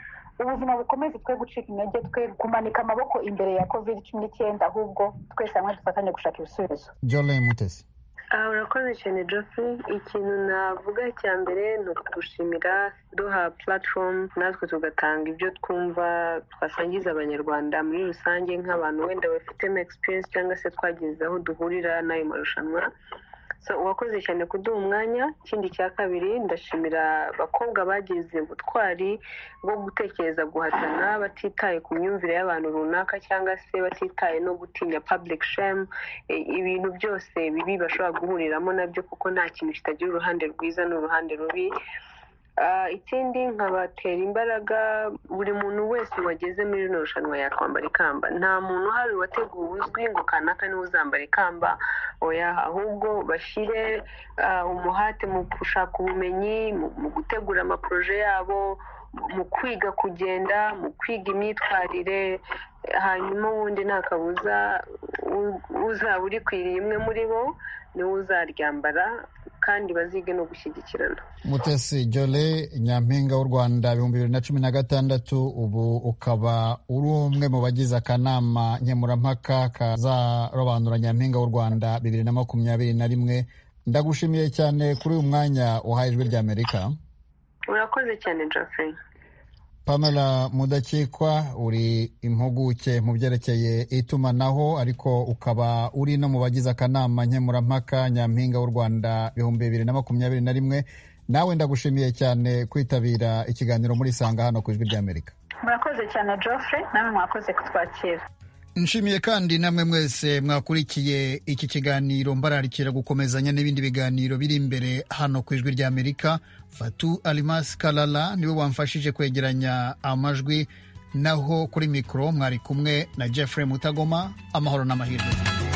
[SPEAKER 8] ubuzima bukomeze twe gucika intege twe kumanika amaboko imbere ya covid cumi n'icyenda ahubwo twese hamwe dufatanye gushaka ibisubizo
[SPEAKER 1] jolene mutesi
[SPEAKER 7] aha urakoze cyane Geoffrey ikintu navuga cya mbere ni ukudushimira duha platform natwe tugatanga ibyo twumva twasangiza abanyarwanda muri rusange nk'abantu wenda bafitemo experience cyangwa se twagize aho duhurira n'ayo marushanwa so uwakoze cyane kuduha umwanya ikindi cya kabiri ndashimira abakobwa bagize ubutwari bwo gutekereza guhatana batitaye ku myumvire y'abantu runaka cyangwa se batitaye no gutinya public shame E, ibintu byose bibi bashobora guhuriramo nabyo kuko nta kintu kitagira uruhande rwiza n'uruhande rubi Ah, ikindi nkabatera imbaraga buri muntu wese wageze muri rino rushanwa yakwambara ikamba nta muntu uhari wateguwe uzwi ngo kanaka niwe uzambara ikamba oya ahubwo bashyire ah, umuhate mu gushaka ubumenyi mu- mu gutegura amaporoje yabo mu- mu kwiga kugenda mu kwiga imyitwarire hanyuma ubundi nta kabuza u- uzaba urikwiriye imwe muri bo niwe uzaryambara kandi bazige no gushyigikirana
[SPEAKER 1] mutesi jole nyampinga w'u rwanda ibihumbi bibiri na cumi na gatandatu ubu ukaba uri umwe mu bagize akanama nkemurampaka kazarobanura nyampinga w'u rwanda bibiri na makumyabiri na rimwe ndagushimiye cyane kuri uyu mwanya wahaye ijwi ry'amerika
[SPEAKER 7] urakoze cyane Geoffrey
[SPEAKER 1] pamela mudakikwa uri impuguke mu byerekeye itumanaho ariko ukaba uri no mu bagize akanama nkemurampaka nyampinga w'u rwanda ibihumbi bibiri na makumyabiri na rimwe nawe ndagushimiye cyane kwitabira ikiganiro muri sanga hano ku ijwi ry'amerika
[SPEAKER 8] murakoze cyane geoffrey namwe mwakoze kutwakira
[SPEAKER 1] nshimiye kandi namwe mwese mwakurikiye iki kiganiro mbararikira gukomezanya n'ibindi biganiro biri imbere hano ku ijwi ry'amerika fatu alimasi karara niwe wamfashije kwegeranya amajwi naho kuri mikoro mwari kumwe na jeffrey mutagoma amahoro n'amahirwe